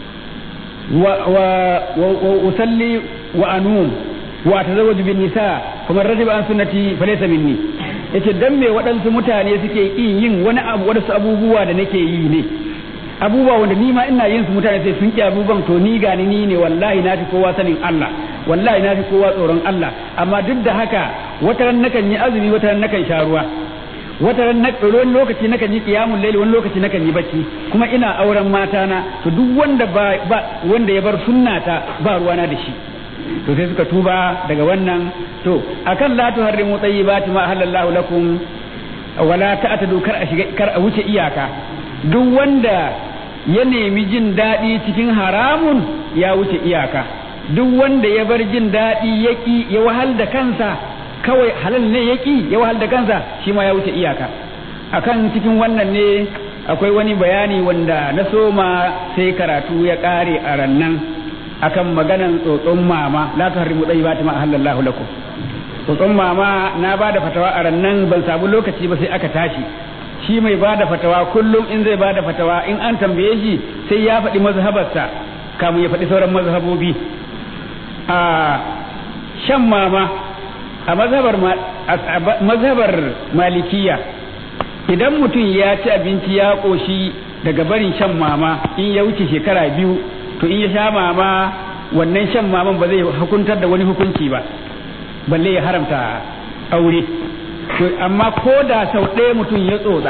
wa wa wa usalli wa anum wa tazawwaju bin nisa kuma rajiba an sunnati falaysa minni yace dan me waɗansu mutane suke yin yin wani abu wadansu abubuwa da nake yi ne abubuwa wanda ni ma ina yin su mutane sai sun ki abubuwan to ni gani ni ne wallahi na fi kowa sanin Allah wallahi na fi kowa tsoron Allah amma duk da haka wata ran nakan yi azumi wata ran nakan sha ruwa wata ran na wani lokaci nakan yi qiyamul layli wani lokaci nakan yi bacci kuma ina auren mata na to duk wanda ba, ba wanda ya bar sunnata ba ruwana da shi to sai suka tuba daga wannan to akan la tuharrimu tayyibati ma halallahu lakum wala ta'tadu kar a shiga kar a wuce iyaka duk wanda ya nemi jin daɗi cikin haramun ya wuce iyaka duk wanda ya bar jin daɗi ya ƙi ya wahal da kansa kawai halal ne ya ƙi ya wahal da kansa shi ma ya wuce iyaka akan cikin wannan ne akwai wani bayani wanda na soma sai karatu ya ƙare a rannan akan maganan tsotson mama la tuharrimu tayyibati ma halallahu lakum tsotson mama na ba da fatawa a rannan ban samu lokaci ba sai aka tashi shi mai ba da fatawa kullum in zai ba da fatawa in an tambaye shi sai ya faɗi mazhabarsa kamun ya faɗi sauran mazhabobi a shan mama a mazhabar mazhabar malikiya idan mutum ya ci abinci ya ƙoshi daga barin shan mama in ya wuce shekara biyu to in ya sha mama wannan shan maman ba zai hukuntar da wani hukunci ba balle ya haramta aure to amma ko da sau ɗaya mutum ya tsotsa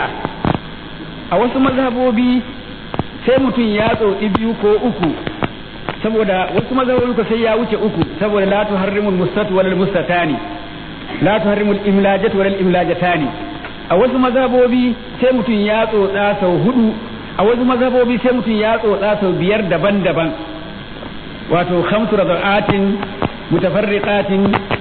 a wasu mazhabobi sai mutum ya tsotsi biyu ko uku saboda wasu mazhabobi ko sai ya wuce uku saboda la tuharrimul mustatu wal mustatani la tuharrimul imlajatu wal imlajatani a wasu mazhabobi sai mutum ya tsotsa sau hudu a wasu mazhabobi sai mutum ya tsotsa sau biyar daban-daban wato khamsu radaatin mutafarriqatin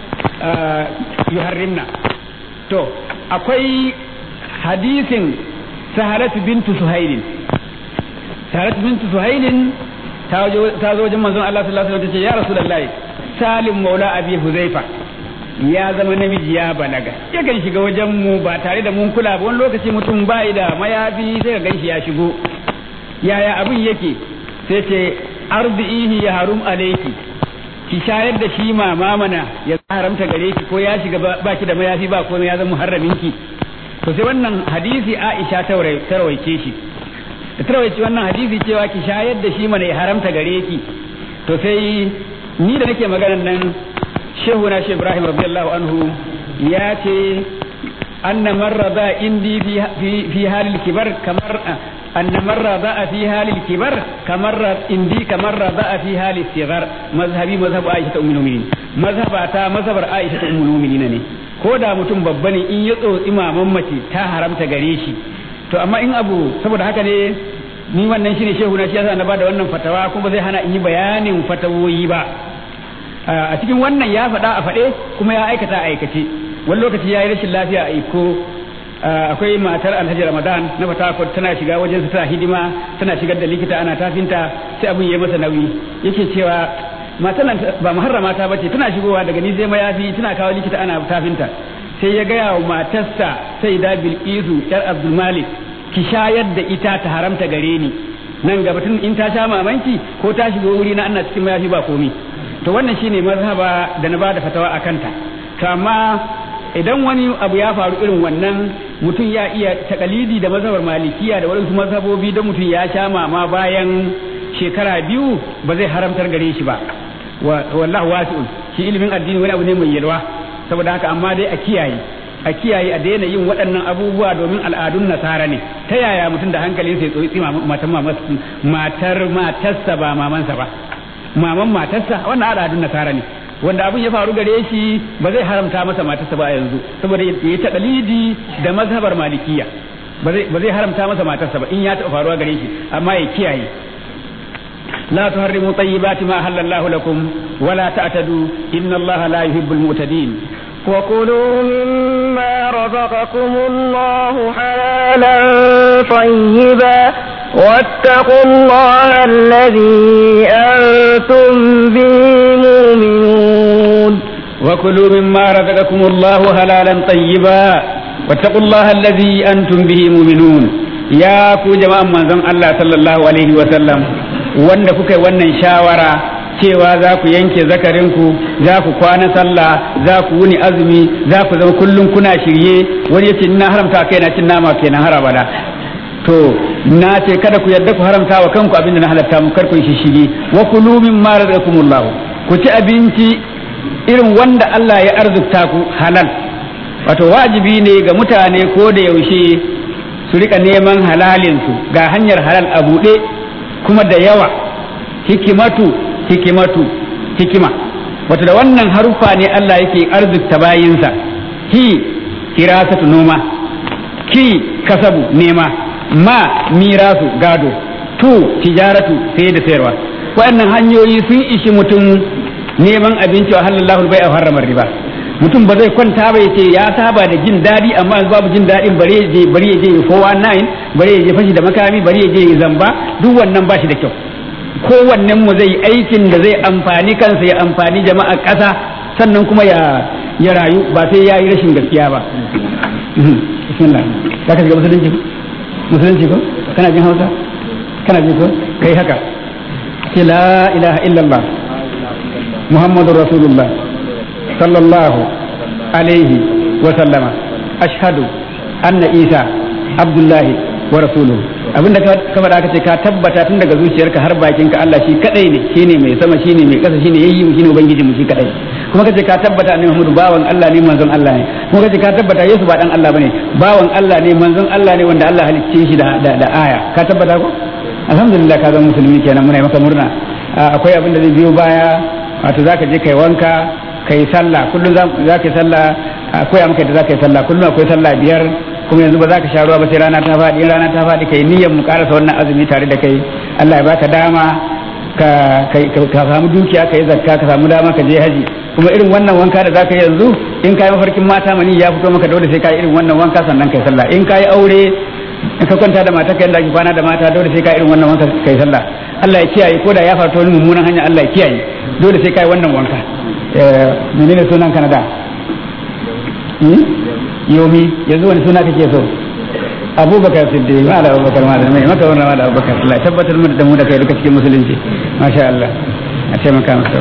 yuharrimna to akwai hadisin sahalatu bintu suhailin sahalatu bintu suhailin ta zo wajen manzon Allah sallallahu alaihi wasallam ta ce ya rasulullahi salim maula abi huzaifa ya zama namiji ya balaga ya kan shiga wajen mu ba tare da mun kula ba wani lokaci mutum bai da mayafi sai ka ganshi ya shigo yaya abin yake sai ce arzihi ya harum alayki ki shayar da shi mama mana ya haramta gare ki ko ya shiga ba ki da mayafi ba komai ya zama muharramin ki to sai wannan hadisi Aisha ta rawaice shi da ta rawaice wannan hadisi cewa ki shayar da shi mana ya haramta gare ki to sai ni da nake maganar nan shehu na shehu Ibrahim radiyallahu anhu ya ce anna marra ba indi fi fi halil kibar kamar أن من رضاء في حال الكبر كمر إندي كمر رضاء في حال الصغر مذهبي مذهب عائشة أم المؤمنين مذهب أتا مذهب عائشة أم المؤمنين ne ko da mutum babba ne in ya tsotsi maman mace ta haramta gare shi to amma in abu saboda haka ne ni wannan shine shehu na shi yasa na bada wannan fatawa kuma zai hana in yi bayanin fatawoyi ba a cikin wannan ya faɗa a faɗe kuma ya aikata a aikace wani lokaci ya yi rashin lafiya a iko akwai matar alhaji ramadan na fatakot tana shiga wajen su tana hidima tana shigar da likita ana tafinta sai abin ya masa nauyi yake cewa matan nan ba muharrama ta bace tana shigowa daga ni zai mayafi tana kawo likita ana tafinta sai ya gaya wa matarsa sai da bilqisu yar abdul malik ki shayar da ita ta haramta gare ni nan gaba tun in ta sha mamanki ko ta shigo wuri na ana cikin mayafi ba komi to wannan shine mazhaba da na bada fatawa a kanta to amma idan wani abu ya faru irin wannan mutum ya iya takalidi da mazhabar malikiya da waɗansu mazhabobi don mutum ya sha mama bayan shekara biyu ba zai haramtar gare shi ba wallahu wasi'un shi ilimin addini wani abu ne mai yalwa saboda haka amma dai a kiyaye a kiyaye a daina yin waɗannan abubuwa domin al'adun nasara ne ta yaya mutum da hankalin sai tsotsi matan matar matarsa ba mamansa ba maman matarsa wannan al'adun nasara ne wanda abin ya faru gare shi ba zai haramta masa matarsa ba yanzu saboda ya ta dalidi da mazhabar malikiya ba zai haramta masa matarsa ba in ya taɓa faruwa gare shi amma ya kiyaye لا تحرموا طيبات ما أحل الله لكم ولا تعتدوا إن الله لا يحب المعتدين وكلوا مما رزقكم الله حلالا طيبا واتقوا الله الذي أنتم به مؤمنون وكلوا مما رزقكم الله حلالا طيبا واتقوا الله الذي أنتم به مؤمنون ya ku jama'an manzon Allah sallallahu alaihi wa sallam wanda kuka yi wannan shawara cewa za ku yanke zakarinku za ku kwana sallah za ku wuni azumi za ku zama kullum kuna shirye wani yace na haramta kai na cin nama kenan har abada to na ce kada ku yarda ku haramta wa kanku abinda na halatta mu kar ku shi shige wa kulu mimma razaqakumullahu ku ci abinci irin wanda Allah ya arzikta ku halal wato wajibi ne ga mutane ko da yaushe su rika neman halalinsu ga hanyar halal a buɗe kuma da yawa hikimatu hikimatu hikima wato da wannan haruffa ne Allah yake arzikta bayinsa hi kirasatu noma ki kasabu nema ma mirasu gado tu tijaratu sai da sayarwa waɗannan hanyoyi sun ishi mutum neman abinci wa halallahu bai a harramar riba mutum ba zai kwanta ba yace ya saba da jin daɗi amma yanzu babu jin daɗin bari ya je bari ya je 419 bari ya je fashi da makami bari ya je zamba duk wannan ba shi da kyau kowannen mu zai aikin da zai amfani kansa ya amfani jama'a ƙasa sannan kuma ya ya rayu ba sai ya yi rashin gaskiya ba bismillah za ka shiga musulunci ko musulunci ko kana jin hausa kana jin ko kai haka ce la ilaha illallah muhammadur rasulullah sallallahu alaihi wa sallama ashhadu anna isa abdullahi wa rasuluhu abinda ka faɗa aka ce ka tabbata tun daga zuciyarka har bakin ka Allah shi kadai ne shine mai sama shine mai kasa shine yayi mu shine ubangiji mu shi kadai kuma kace ka tabbata annabi Muhammadu bawan Allah ne manzon Allah ne kuma kace ka tabbata Yesu ba dan Allah bane bawan Allah ne manzon Allah ne wanda Allah halicce shi da da aya ka tabbata ko alhamdulillah ka zama musulmi kenan muna maka murna akwai abin da zai biyo baya wato zaka je kai wanka kai sallah kullum za ka yi sallah akwai maka da za ka yi sallah kullum akwai sallah biyar kuma yanzu ba za ka sha ruwa ba sai rana ta faɗi in rana ta faɗi kai niyyar mu karasa wannan azumi tare da kai Allah ya baka dama ka ka samu dukiya ka yi zakka ka samu dama ka je haji kuma irin wannan wanka da za ka yi yanzu in ka yi mafarkin mata mani ya fito maka dole sai ka yi irin wannan wanka sannan kai sallah in ka yi aure in ka kwanta da mata ka yanda ake kwana da mata dole sai ka yi irin wannan wanka kai sallah Allah ya kiyaye ko da ya faru wani mummunan hanya Allah ya kiyaye dole sai ka yi wannan wanka menene sunan ka na da yomi yanzu wani suna kake so abubakar siddiq ma da abubakar ma da mai maka wannan ma da abubakar Allah tabbatar mu da mu da kai duka cikin musulunci masha Allah a taimaka masa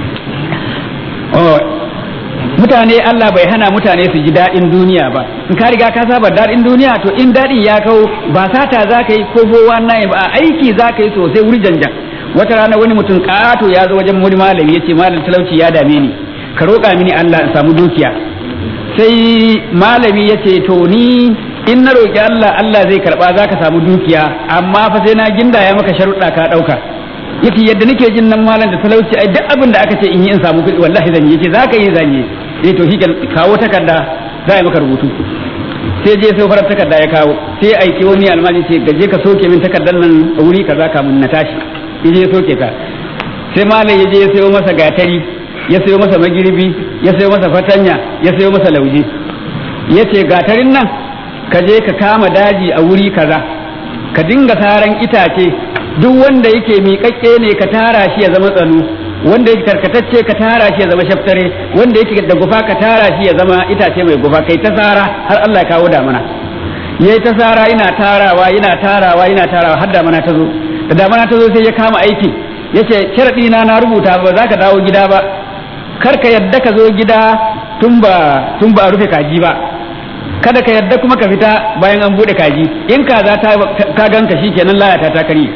oh mutane Allah bai hana mutane su ji daɗin duniya ba in ka riga ka saba daɗin duniya to in daɗin ya kawo ba sata za ka yi ko fowa na ba aiki za ka yi sosai wuri janjan wata rana wani mutum ƙato ya zo wajen wani malami ya ce malam talauci ya dame ni ka roƙa mini Allah in samu dukiya sai malami ya ce to ni in na roƙi Allah Allah zai karɓa za ka samu dukiya amma fa sai na ginda ya maka sharuɗa ka ɗauka yace yadda nake jin nan malam da talauci ai duk abin da aka ce in yi in samu kuɗi wallahi zan yi yace za ka yi zan yi eh to shi kawo takarda za a yi maka rubutu sai je sai farar takarda ya kawo sai aiki wani almajin ce gaje ka soke min takardar nan a wuri kaza kamun na tashi yaje ya soke ta sai malam ya je ya sayo masa gatari ya sayo masa magirbi ya sayo masa fatanya ya sayo masa lauje ya ce gatarin nan ka je ka kama daji a wuri kaza ka dinga saran itace duk wanda yake miƙaƙƙe ne ka tara shi ya zama tsano wanda yake karkatacce ka tara shi ya zama shaftare wanda yake da gufa ka tara shi ya zama itace mai gufa kai ta sara har Allah ya kawo damana yayi ta sara ina tarawa ina tarawa ina tarawa har damana ta zo da damana ta zo sai ya kama aiki yace sharadi na na rubuta ba za ka dawo gida ba kar ka yadda ka zo gida tun ba tun ba rufe kaji ba kada ka yadda kuma ka fita bayan an bude kaji in kaza ta ka ganka shikenan layata ta kare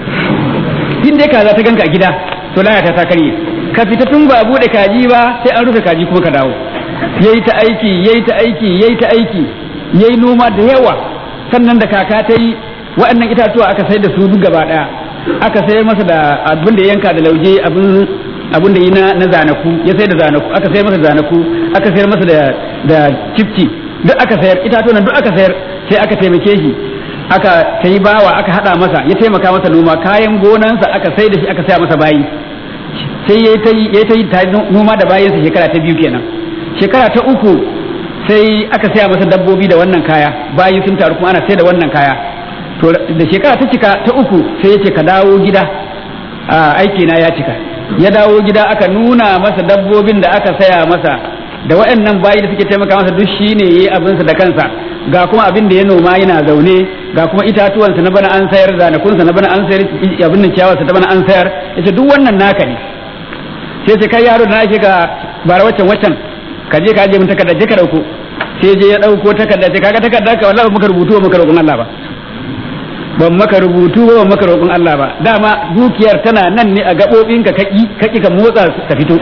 in dai kaza ta ganka a gida to layata ta kare ka fita tun ba bude kaji ba sai an rufe kaji kuma ka dawo yayi ta aiki yayi ta aiki yayi ta aiki yayi noma da yawa sannan da kaka ta yi waɗannan itatuwa aka sai da su duk gaba ɗaya aka sayar masa da abin da yanka da lauje abin abin da yi na na zanaku ya sayar da zanaku aka sayar masa zanaku aka sayar masa da da cifci duk aka sayar itatuwan duk aka sayar sai aka taimake shi aka ta yi bawa aka hada masa ya taimaka masa noma kayan gonansa aka sai da shi aka saya masa bayi sai ya ta yi ta yi noma da bayansa shekara ta biyu kenan shekara ta uku sai aka saya masa dabbobi da wannan kaya bayi sun taru kuma ana sai da wannan kaya to da shekara ta cika ta uku sai ya ce ka dawo gida a aiki na ya cika ya dawo gida aka nuna masa dabbobin da aka saya masa da waɗannan bayi da suke taimaka masa duk shine yayi abinsa da kansa ga kuma abin da ya noma yana zaune ga kuma itatuwansa na bana an sayar zanakunsa na bana an sayar abin nan ciyawarsa ta bana an sayar yace duk wannan naka ne sai sai kai yaro da nake ga bara waccan waccan ka je ka je mun takarda je ka dauko sai je ya dauko takarda sai kaga takarda ka wallahi maka rubutu ba maka roƙon Allah ba ban maka rubutu ba ban maka roƙon Allah ba dama dukiyar tana nan ne a gaɓoɓinka kaki kaki ka motsa ta fito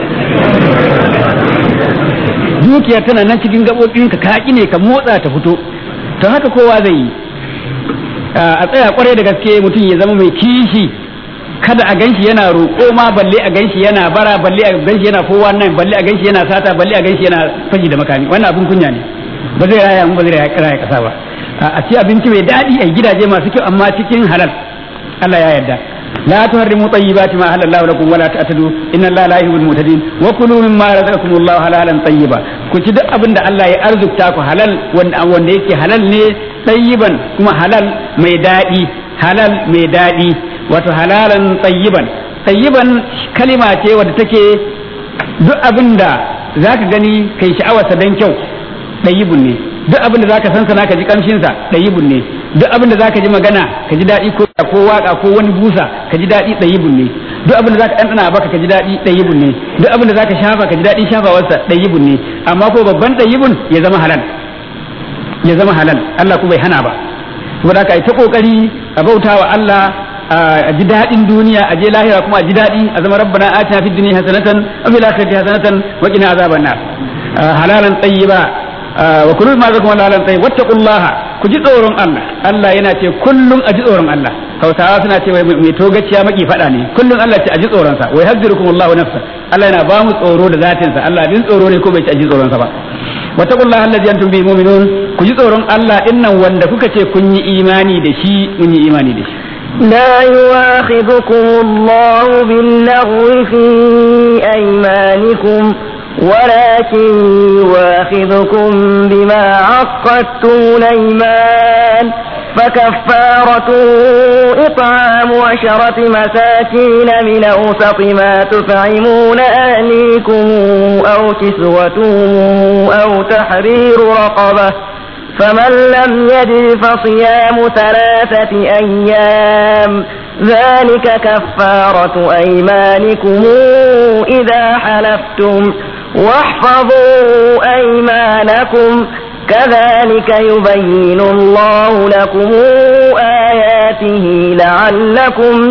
dukiyar tana nan cikin gaɓoɓinka kaki ne ka motsa ta fito to haka kowa zai yi a tsaya kwarai da gaske mutum ya zama mai kishi kada a ganshi yana roƙo ma balle a ganshi yana bara balle a ganshi yana kowa nan balle a ganshi yana sata balle a ganshi yana fashi da makami wannan abin kunya ne ba zai raya mu ba zai raya kasa ba a ci abinci mai daɗi a gidaje masu kyau amma cikin halal Allah ya yarda la tuharrimu tayyibati ma halallahu lakum wala ta'tadu inna Allaha la yuhibbul mu'tadin wa kulu mimma razaqakumullahu halalan tayyiba ku ci duk abin da Allah ya arzukta ku halal wanda wanda yake halal ne tayyiban kuma halal mai daɗi halal mai daɗi wato halalan tayyiban tayyiban kalima ce wadda take duk abin da zaka gani kai sha'awarsa dan kyau tayyibun ne duk abin da zaka san sana ka ji kamshin sa dayibun ne duk abin da zaka ji magana ka ji dadi ko ko waka ko wani busa ka ji dadi dayibun ne duk abin da zaka dandana baka ka ji dadi dayibun ne duk abin da zaka shafa ka ji dadi shafawar sa dayibun ne amma ko babban dayibun ya zama halal ya zama halal Allah ko bai hana ba saboda haka ai ta kokari a bautawa Allah a ji daɗin duniya a je lahira kuma a ji daɗi a zama rabbana atina fid dunya hasanatan wa fil akhirati hasanatan wa qina azaban nar halalan tayyiba wa kullu ma zakum halalan tayyib wattaqullaha ku ji tsoron Allah Allah yana ce kullum a ji tsoron Allah Hausawa suna ce mai togaciya maki fada ne kullum Allah ce a ji tsoron sa wa yahdirukum Allahu nafsa Allah yana ba mu tsoro da zatin sa Allah din tsoro ne ko bai ci a ji tsoron sa ba wattaqullaha allazi antum bihi mu'minun ku ji tsoron Allah dinnan wanda kuka ce kun yi imani da shi kun yi imani da shi لا يواخذكم الله باللغو في أيمانكم ولكن يواخذكم بما عقدتم الأيمان فكفارته إطعام عشرة مساكين من أوسط ما تطعمون أهليكم أو كسوتهم أو تحرير رقبة فمن لم يجد فصيام ثلاثة أيام ذلك كفارة أيمانكم إذا حلفتم واحفظوا أيمانكم كذلك يبين الله لكم آياته لعلكم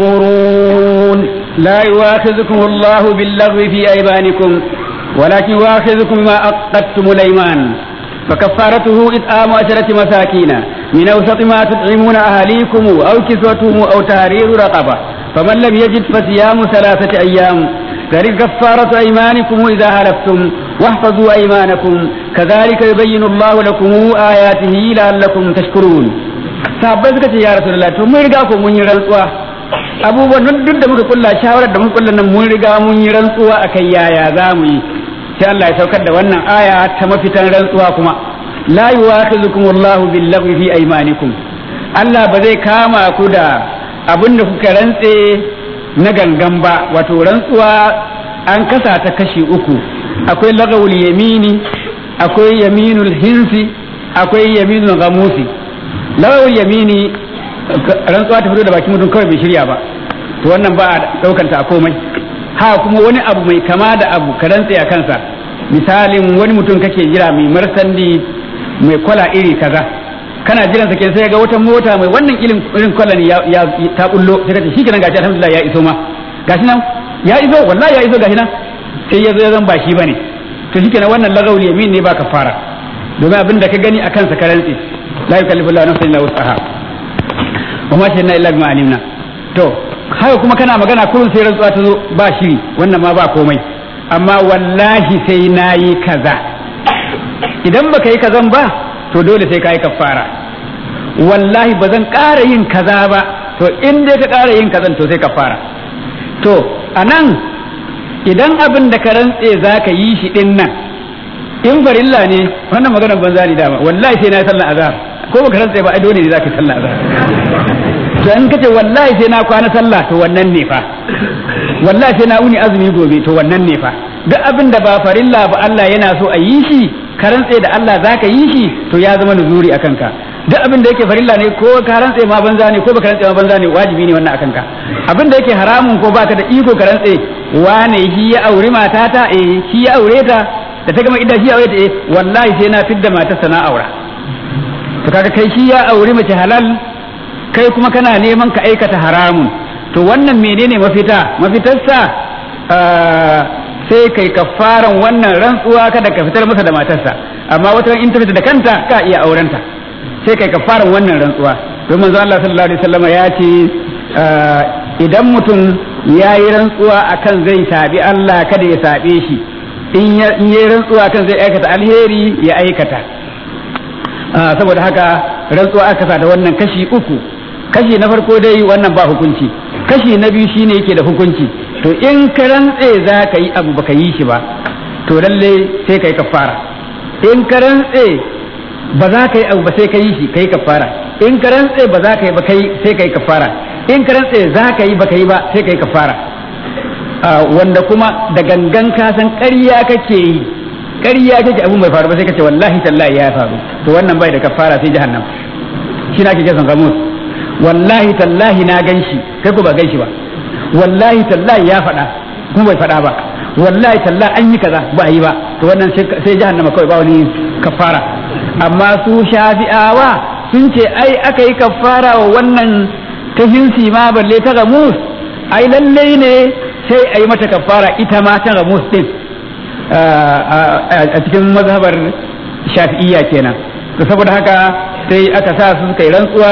تشكرون لا يواخذكم الله باللغو في أيمانكم ولكن يواخذكم ما أقدتم الأيمان فكفارته إطعام عشرة مساكين من أوسط ما تطعمون أهليكم أو كسوتهم أو تحرير رقبة فمن لم يجد فصيام ثلاثة أيام ذلك كفارة أيمانكم إذا هلفتم واحفظوا أيمانكم كذلك يبين الله لكم آياته لعلكم تشكرون sahabbai suka ce ya rasulullah to mun riga ko mun yi rantsuwa abubuwan duk da muka kulla shawarar da muka kulla nan mun riga mun yi rantsuwa akai yaya za mu yi sai Allah ya saukar da wannan aya ta mafitan rantsuwa kuma la yuwakhizukum Allahu bil-laghwi fi aymanikum Allah ba zai kama ku da abin da kuka rantse na gangan ba wato rantsuwa an kasa ta kashi uku akwai lagawul yamini akwai yaminul hinsi akwai yaminul ghamusi lagawul yamini rantsuwa ta fito da bakin mutum kawai bai shirya ba to wannan ba a daukanta a komai ha kuma wani abu mai kama da abu ka rantse a kansa misalin wani mutum kake jira mai marsandi mai kwala iri kaza kana jiran sa ke sai ga wata mota mai wannan irin irin kwala ne ya ta bullo sai kace shikenan gashi alhamdulillah ya iso ma gashi nan ya iso wallahi ya iso gashi nan sai ya zo ya zan ba shi bane to shikenan wannan lagawul yamin ne ba fara domin abin da ka gani akan sa ka rantse la yukallifu Allahu nafsan illa wus'aha wa ma shayna illa bima alimna to haka kuma kana magana kurun sai rantsuwa ta zo ba shiri wannan ma ba komai amma wallahi sai na yi kaza idan baka yi kazan ba to dole sai ka yi kafara wallahi ba zan ƙara yin kaza ba to in dai ka ƙara yin kazan to sai kafara to a nan idan abin da ka rantse za ka yi shi ɗin nan in farilla ne wannan maganar banza ne dama wallahi sai na yi sallar azhar ko baka rantse ba ai dole ne za ka yi sallar azhar to in kace wallahi sai na kwana sallah to wannan ne fa wallahi sai na uni azumi gobe to wannan ne fa duk abin da ba farilla ba Allah yana so a yi shi ka rantse da Allah zaka yi shi to ya zama nuzuri akan ka duk abin da yake farilla ne ko ka rantse ma banza ne ko baka rantse ma banza ne wajibi ne wannan akan ka abin da yake haramun ko baka da iko ka rantse wane shi ya aure matata eh shi ya aure ta da ta gama idan shi ya aure ta eh wallahi sai na fidda matarsa na aura to kaga kai shi ya aure mace halal kai kuma kana neman ka aikata haramun to wannan menene mafita mafitarsa sai kai kafaran wannan rantsuwa kada ka fitar masa da matarsa amma wata in ta fita da kanta ka iya aurenta sai kai kafaran wannan rantsuwa don manzo Allah sallallahu alaihi wasallam ya ce idan mutum ya yi rantsuwa akan zai sabi Allah kada ya sabe shi in yi rantsuwa akan zai aikata alheri ya aikata saboda haka rantsuwa aka sa da wannan kashi uku kashi na farko dai wannan ba hukunci kashi na biyu shine yake da hukunci to in ka rantse za ka yi abu baka yi shi ba to lalle sai ka yi kafara in ka rantse ba za ka yi abu ba sai ka yi shi ka yi kafara in ka rantse ba za ka yi ba kai sai ka yi kafara in ka rantse za ka yi ba ka yi ba sai ka yi kafara wanda kuma da gangan ka san ƙarya kake yi ƙarya kake abun bai faru ba sai ka ce wallahi tallahi ya faru to wannan bai da kafara sai jahannam shi na kike son gamus wallahi tallahi na gan shi kai ko ba gan shi ba wallahi tallahi ya faɗa kuma bai faɗa ba wallahi tallahi an yi kaza ba yi ba to wannan sai jahannama kawai ba wani kafara amma su shafi'awa sun ce ai aka yi kafara wa wannan ta hinsi ma balle ta gamus ai lallai ne sai a yi mata kafara ita ma ta gamus din a cikin mazhabar shafi'iyya kenan to saboda haka sai aka sa su kai rantsuwa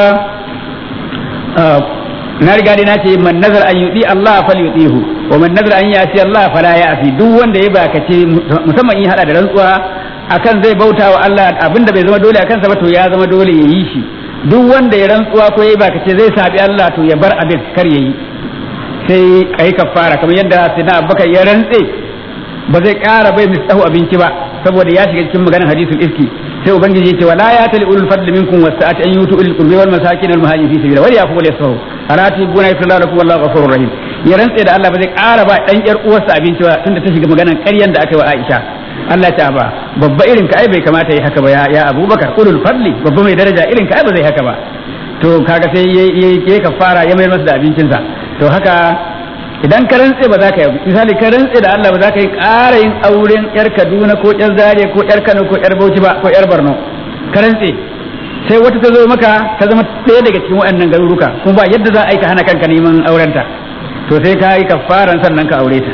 na riga dai na ce man nazar an yudi Allah fal yudihu wa man nazar an yasi Allah fala ya'si duk wanda ya bakace musamman in hada da rantsuwa akan zai bauta wa Allah abinda bai zama dole akan sa ba to ya zama dole ya yi shi duk wanda ya rantsuwa ko ya bakace zai sabi Allah to ya bar abin kar yayi sai kai kafara kamar yadda Sayyidina Abubakar ya rantse ba zai ƙara bai mistahu abinci ba saboda ya shiga cikin maganar hadisul ifki sai ubangiji yace wala ya tali ulul fadli minkum wasa'ati an yutu ulul qurbi wal masakin wal muhajirin fi sabilillah wal yafu wal yasfahu alati buna yafsallahu lakum wallahu ghafurur rahim ya rantse da Allah ba zai ƙara ba dan yar uwarsa abinci ba tunda ta shiga maganar ƙaryan da aka yi wa Aisha Allah ta ba babba irin ka ai bai kamata yi haka ba ya, ya Abubakar ulul fadli babba mai daraja irin ka ai ba zai haka ba to kaga sai yayi kafara ya mayar masa da abincinsa to haka idan ka rantse ba za ka yi misali ka rantse da Allah ba za ka yi ƙara yin auren yar Kaduna ko yar Zaria ko yar Kano ko yar Bauchi ba ko yar Borno ka rantse sai wata ta zo maka ta zama ɗaya daga cikin waɗannan garuruka kuma ba yadda za a yi ka hana kanka neman aurenta to sai ka yi kafaran sannan ka aure ta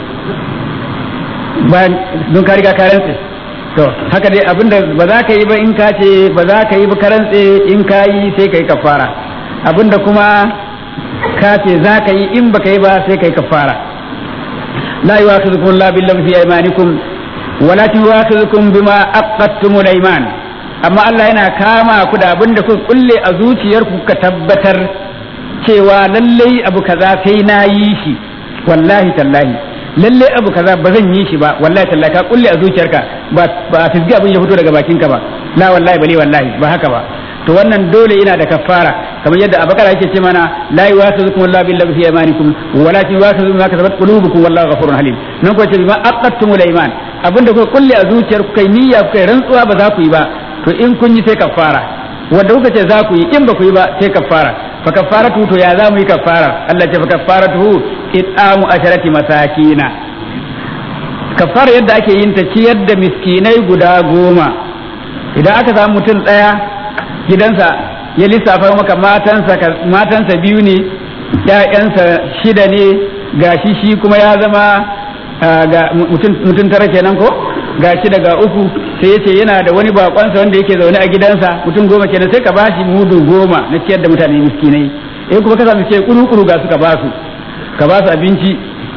bayan don ka riga ka rantse to haka dai abinda ba za ka yi ba in ka ce ba za ka yi ba ka rantse in ka yi sai ka yi kafara abinda kuma ka ce za ka yi in baka yi ba sai kai kafara la yu'akhidhukum la billahi fi aymanikum walakin yu'akhidhukum bima aqadtumul ayman amma Allah yana kama ku da abin da kuka kulle a zuciyarku ka tabbatar cewa lallai abu kaza sai na yi shi wallahi tallahi lallai abu kaza ba zan yi shi ba wallahi tallahi ka kulle a zuciyarka ba ba fisgi abin ya fito daga bakinka ba la wallahi bale wallahi ba haka ba to wannan dole yana da kafara kamar yadda abakar yake ce mana la yuwasizukum Allah billahi fi imanikum walakin yuwasizukum ma kasabat qulubukum wallahu ghafurun halim nan ko ce bima aqattumul iman abinda kuka kulle a zuciyar ku kai niyya ku kai rantsuwa ba za ku yi ba to in kun yi sai kafara wanda kuka ce za ku yi in ba ku yi ba sai kafara fa kafaratu to ya za mu yi kafara Allah ce fa kafaratu it'amu asharati masakina kafara yadda ake yin ta ciyar da miskinai guda goma idan aka samu mutum ɗaya gidansa ya lissafa maka matansa matansa biyu ne ƴaƴansa shida ne gashi shi kuma ya zama ga mutum tara kenan ko gashi daga uku sai yace yana da wani bakonsa wanda yake zaune a gidansa mutum goma kenan sai ka bashi mudu goma na ciyar da mutane miskinai eh kuma ka samu ce kuru kuru ga su ka basu ka basu abinci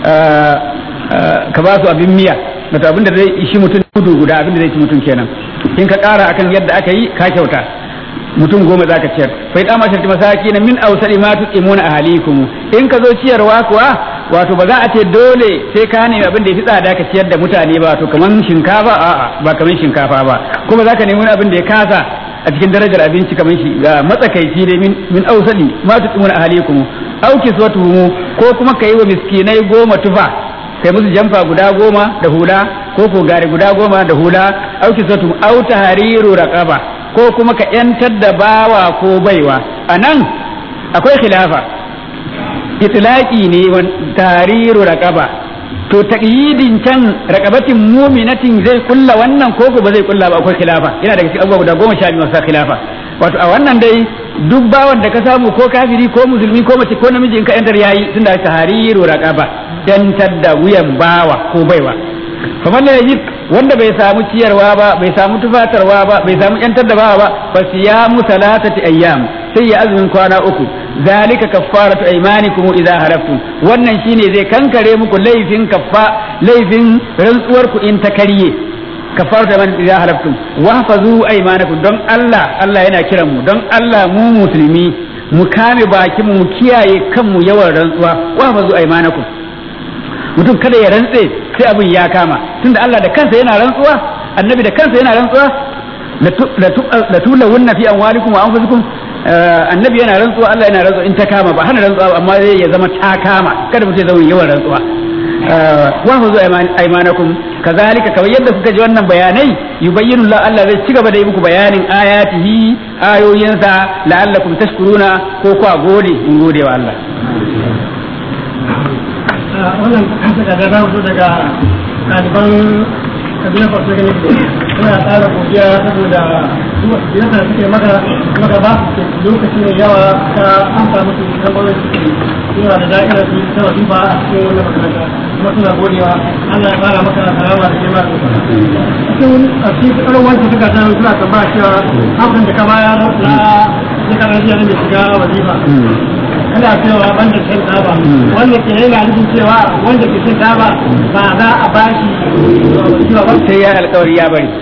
ka basu abin miya wato abin da zai ishi mutum mudu guda abin da zai ci mutum kenan in ka kara akan yadda aka yi ka kyauta mutum goma za ka ciyar fa idan ma shirti masaki na min ausari ma tuqimuna ahalikum in ka zo ciyarwa kuwa wato ba za a ce dole sai ka nemi abin da ya fi tsada ka ciyar da mutane ba wato kaman shinkafa a'a ba kaman shinkafa ba kuma za ka nemi abin da ya kasa a cikin darajar abinci kaman shi ga matsakaici dai min min ausali ma tuqimuna ahalikum au kiswatuhum ko kuma kai wa miskinai goma tufa kai musu jamfa guda goma da hula ko ko gari guda goma da hula au kiswatuhum au tahriru raqaba ko kuma ka yantar da bawa ko baiwa anan akwai khilafa itlaqi ne tariru raqaba to taqyidin can raqabatin mu'minatin zai kulla wannan ko ba zai kulla ba akwai khilafa yana daga cikin abubuwa guda goma sha biyu masu khilafa wato a wannan dai duk bawan da ka samu ko kafiri ko musulmi ko mace ko namiji in ka yantar yayi tunda tahriru raqaba yantar da wuyan bawa ko baiwa kamar da yajid wanda bai samu ciyarwa ba bai samu tufatarwa ba bai samu yantar da bawa ba fa siyamu salatati ayyam sai ya azumin kwana uku zalika kaffaratu aymanikum idza haraftum wannan shine zai kankare muku laifin kaffa laifin rantsuwar ku in ta karye kaffaratu aymanikum idza haraftum wahfazu aymanakum don Allah Allah yana kiran mu don Allah mu musulmi mu kame bakin mu kiyaye kanmu yawan rantsuwa wahfazu aymanakum mutum kada ya rantse sai abin ya kama tunda Allah da kansa yana rantsuwa annabi da kansa yana rantsuwa la tulawunna fi amwalikum wa anfusikum annabi yana rantsuwa Allah yana rantsuwa in ta kama ba hana rantsuwa amma zai ya zama ta kama kada mutum ya zama yawan rantsuwa wa huzu aymanakum kazalika kamar yadda kuka ji wannan bayanai yubayyinu Allah Allah zai cigaba da yi muku bayanin ayatihi ayoyinsa la'allakum tashkuruna ko kwa gode in gode wa Allah wannan daga da zamu daga ɗaliban kabilar farko gani suna tsara godiya saboda yadda suke maka maka ba su lokaci mai yawa ta amsa musu tambayoyin suke suna da da'ira su ta wasu ba a cikin wannan makaranta kuma suna godewa Allah ya fara maka karama da kema da cikin a cikin tsaron wancan suka ta suna tambaya cewa hamsin da ka bayar na shekarar jiya na mai shiga wazifa ana cewa wanda shan taba wanda ke yana nufin cewa wanda ke shan taba ba za a bashi zuwa ba sai ya alkawari ya bari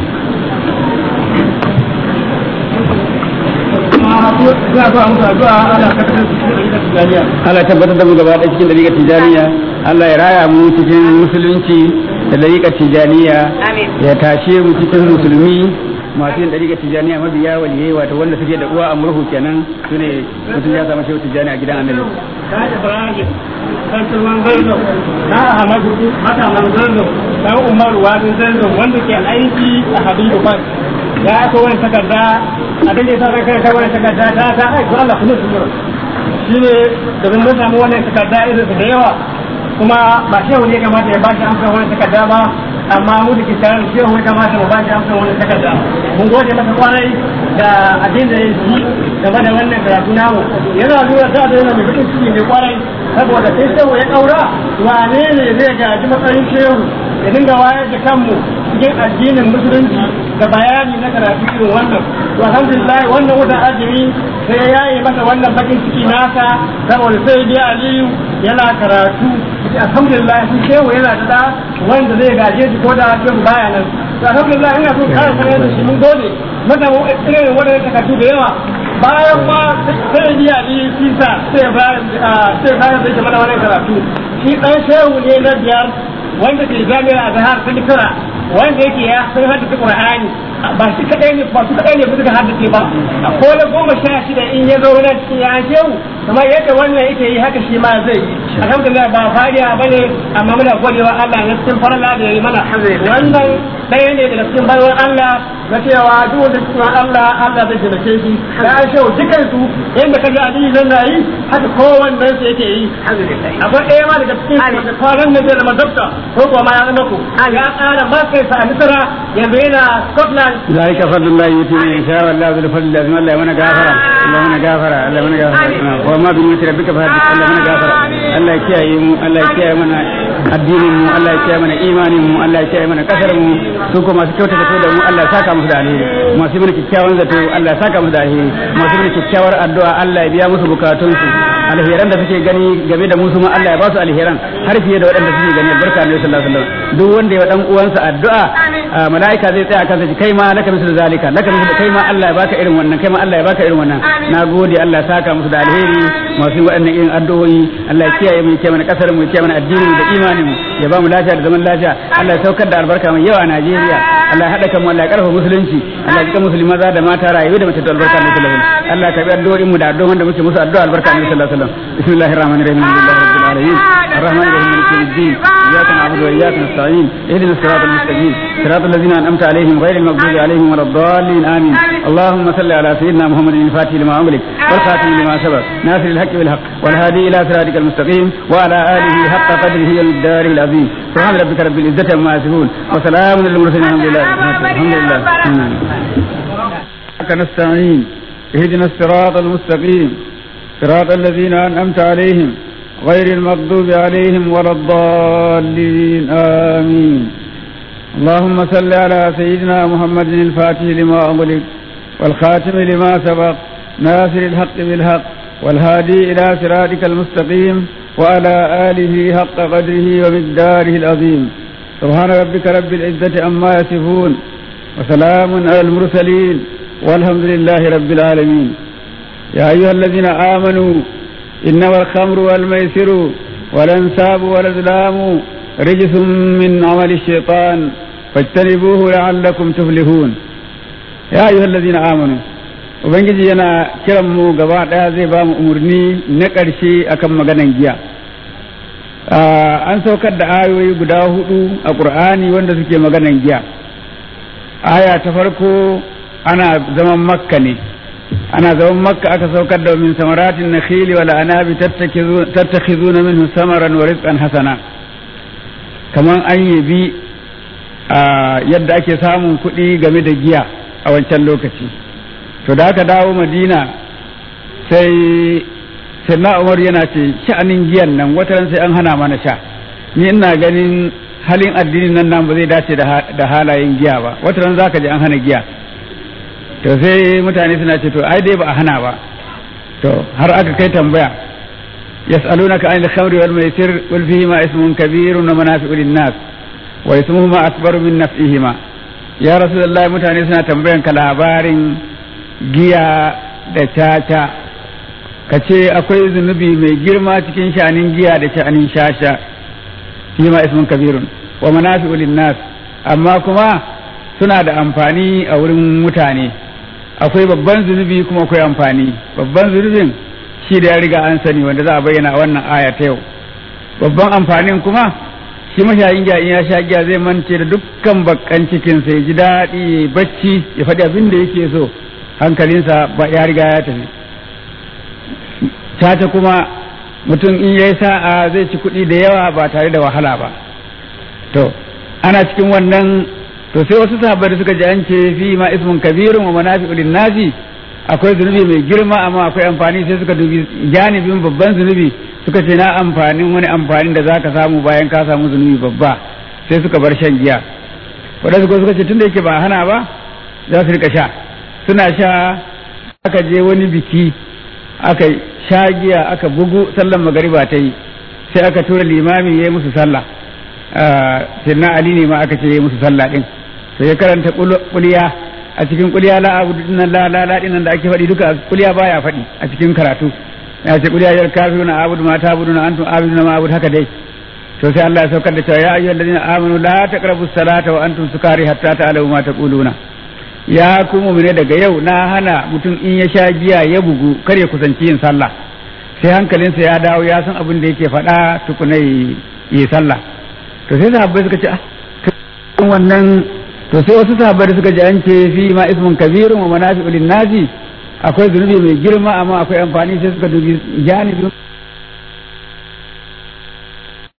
za a musu addu'a ana kasar cikin tijaniya Allah ya tabbatar da mu gaba ɗaya cikin dariƙar tijaniya Allah ya raya mu cikin musulunci da dariƙar tijaniya ya tashe mu cikin musulmi masu yin dariƙar tijaniya mabiya waliyai wato wanda suke da uwa a murhu kenan su ne mutum ya samu shehu tijani a gidan annabi ta ibrahim kan turman zarzo ta ahmadu mata man zarzo ta umaru wadin zarzo wanda ke aiki a habibu ban ya aka wani takarda abin da ya sa kai ta wani takarda ta ta aiki Allah kuma su mura shine domin mun samu wannan takarda irin da yawa kuma ba shehu ne kamata ya bashi amsa wani takarda ba amma mu da ke tare da shehu ya kamata mu bashi amsa wani takarda mun gode masa kwarai da abin da ya ji game da wannan karatu namu yana nuna ta da yana mai bakin ciki ne kwarai saboda sai shehu ya kaura wane ne zai gaji matsayin shehu ya dinga wayar da kanmu cikin addinin musulunci da bayani na karatu irin wannan to alhamdulillah wannan watan azumi sai ya yi masa wannan bakin ciki nasa saboda sai dai aliyu yana karatu alhamdulillah shi shehu yana da da wanda zai gaje shi ko da shehu baya nan to alhamdulillah ina so kare sanar da shi mun gode mata irin wannan takardu da yawa bayan ma sai dai aliyu kisa sai bayan sai bayan da mana wannan karatu shi dan shehu ne na biyar wanda ke jami'a a zahar ta misira wanda yake ya sun haddace qur'ani ba shi kadai ne ba su kadai ne ba suka haddace ba a kola goma sha shida in ya zo nan cikin ya shehu kamar yadda wannan yake yi haka shi ma zai yi alhamdulillah ba fariya bane amma muna godewa Allah na cikin farla da yayi mana wannan ɗaya ne daga cikin bayan Allah na cewa duk wanda cikin Allah Allah zai taimake shi da an shehu dukan su yadda kaga aliyu zan na yi haka kowannen su yake yi akwai ɗaya ma daga cikin su da kwanan nan zai zama dokta ko kuma ma ya zama ku ya ƙara masters a Misra yanzu yana Scotland ذلك فضل الله يؤتي من يشاء والله ذو الفضل العظيم الله يمنع غافرا الله يمنع غافرا الله يمنع غافرا وما بنعمة ربك فحدث الله يمنع غافرا الله يكيئ mu Allah ya kiyaye mana addinin mu Allah ya kiyaye mana imanin mu Allah ya kiyaye mana kasar mu su kuma masu kyautata zato da mu Allah ya saka musu da alheri masu mana kyakkyawan zato Allah ya saka musu da alheri masu mana kyakkyawar addu'a Allah ya biya musu bukatun su alheran da suke gani game da musu ma Allah ya ba su alheran har fiye da waɗanda suke gani barka ne sallallahu alaihi wasallam duk wanda ya dan uwansa addu'a mala'ika zai tsaya kansa kai ma laka misal zalika laka misal kai ma Allah ya baka irin wannan kai ma Allah ya baka irin wannan nagode Allah ya saka musu da alheri masu waɗannan irin addu'o'i Allah ya kiyaye mu ya kiyaye mana kasar mu ya kiyaye mana addinin mu da imanin mu ya ba mu lafiya da zaman lafiya Allah ya saukar da albarka mai yawa a Najeriya Allah ya haɗa kan mu Allah ya karfafa musulunci Allah ya jika musulmi maza da mata rayu da mace da albarka ne sallallahu alaihi wasallam Allah ya karbi addu'o'in mu da addu'o'in da muke musu addu'a albarka ne sallallahu alaihi wasallam bismillahir rahmanir rahim alhamdulillahi rabbil alamin arrahmanir rahim maliki yawmiddin إياك نعبد وإياك نستعين اهدنا الصراط المستقيم صراط الذين أنعمت عليهم غير المغضوب عليهم ولا الضالين آمين اللهم صل على سيدنا محمد الفاتح لما أملك والخاتم لما سبق ناصر الحق بالحق والهادي إلى صراطك المستقيم وعلى آله حق قدره ومقداره العظيم سبحان ربك رب العزة عما يصفون وسلام على المرسلين الحمد لله الحمد لله نستعين اهدنا الصراط المستقيم صراط الذين أنعمت عليهم غير المغضوب عليهم ولا الضالين آمين اللهم صل على سيدنا محمد الفاتح لما أغلق والخاتم لما سبق ناصر الحق بالحق والهادي إلى صراطك المستقيم وعلى آله حق قدره ومقداره العظيم سبحان ربك رب العزة عما يصفون وسلام على المرسلين والحمد لله رب العالمين يا أيها الذين آمنوا إنما الخمر والميسر والأنساب والأزلام رجس من عمل الشيطان فاجتنبوه لعلكم تفلحون يا أيها الذين آمنوا Ubangiji yana kiran mu gaba ɗaya zai ba mu umarni na ƙarshe akan maganan giya. An saukar da ayoyi guda hudu a ƙur'ani wanda suke maganan giya. Aya ta farko ana zaman makka ne, ana zaman makka aka saukar da min samaratin na khili wal anabi tattakhizuna minhu samaran wa rizqan hasana kaman an yabi yadda ake samun kuɗi game da giya a wancan lokaci to da aka dawo madina sai sannan umar yana ce sha'anin giyan nan wataran sai an hana mana sha ni ina ganin halin addinin nan nan ba zai dace da halayen giya ba wataran zaka ji an hana giya to sai mutane suna ce to ai dai ba a hana ba to har aka kai tambaya yas'alunaka anil khamri wal maisir qul fihi ma ismun kabirun wa manafi'u lin nas wa ismuhuma akbaru min naf'ihima ya rasulullahi mutane suna tambayan ka labarin giya da caca ka ce akwai zunubi mai girma cikin sha'anin giya da sha'anin shasha fihi ma ismun kabirun wa manafi'u lin nas amma kuma suna da amfani a wurin mutane akwai babban zunubi kuma akwai amfani babban zunubin shi da ya riga an sani wanda za a bayyana a wannan aya ta yau babban amfanin kuma shi mashayin giya in ya sha giya zai mance da dukkan bakkan cikin sai ji daɗi ya bacci ya faɗi abin da yake so hankalinsa ba ya riga ya tafi tata kuma mutum in yayi sa'a zai ci kuɗi da yawa ba tare da wahala ba to ana cikin wannan to sai wasu sahabbai da suka ji an ce fi ma ismun kabirun wa manafi'u nasi akwai zunubi mai girma amma akwai amfani sai suka dubi janibin babban zunubi suka ce na amfanin wani amfanin da zaka samu bayan ka samu zunubi babba sai suka bar shan giya wadansu suka ce tunda yake ba hana ba za su rika sha suna sha aka je wani biki aka sha giya aka bugu sallan magariba ta yi sai aka tura limami ya yi musu sallah sirna ali ne ma aka ce ya yi musu sallah din sai ya karanta kuliya a cikin kuliya la abu dinnan la la la dinnan da ake faɗi duka kuliya baya faɗi a cikin karatu ya ce kuliya yar kafiruna abudu ma ta'buduna antum abiduna ma abud haka dai to sai Allah ya saukar da cewa ya ayyuhal ladina amanu la taqrabus salata wa antum sukari hatta ta'lamu ma taquluna ya ku mu'mine daga yau na hana mutum in ya sha giya ya bugu kar ya kusanci yin sallah sai hankalinsa ya dawo ya san abin da yake faɗa tukuna yi sallah to sai sahabbai suka ce ah wannan to sai wasu sahabbai suka ji an ce fi ma ismun kabirun wa manafi'u lin nasi akwai zunubi mai girma amma akwai amfani sai suka dubi janibin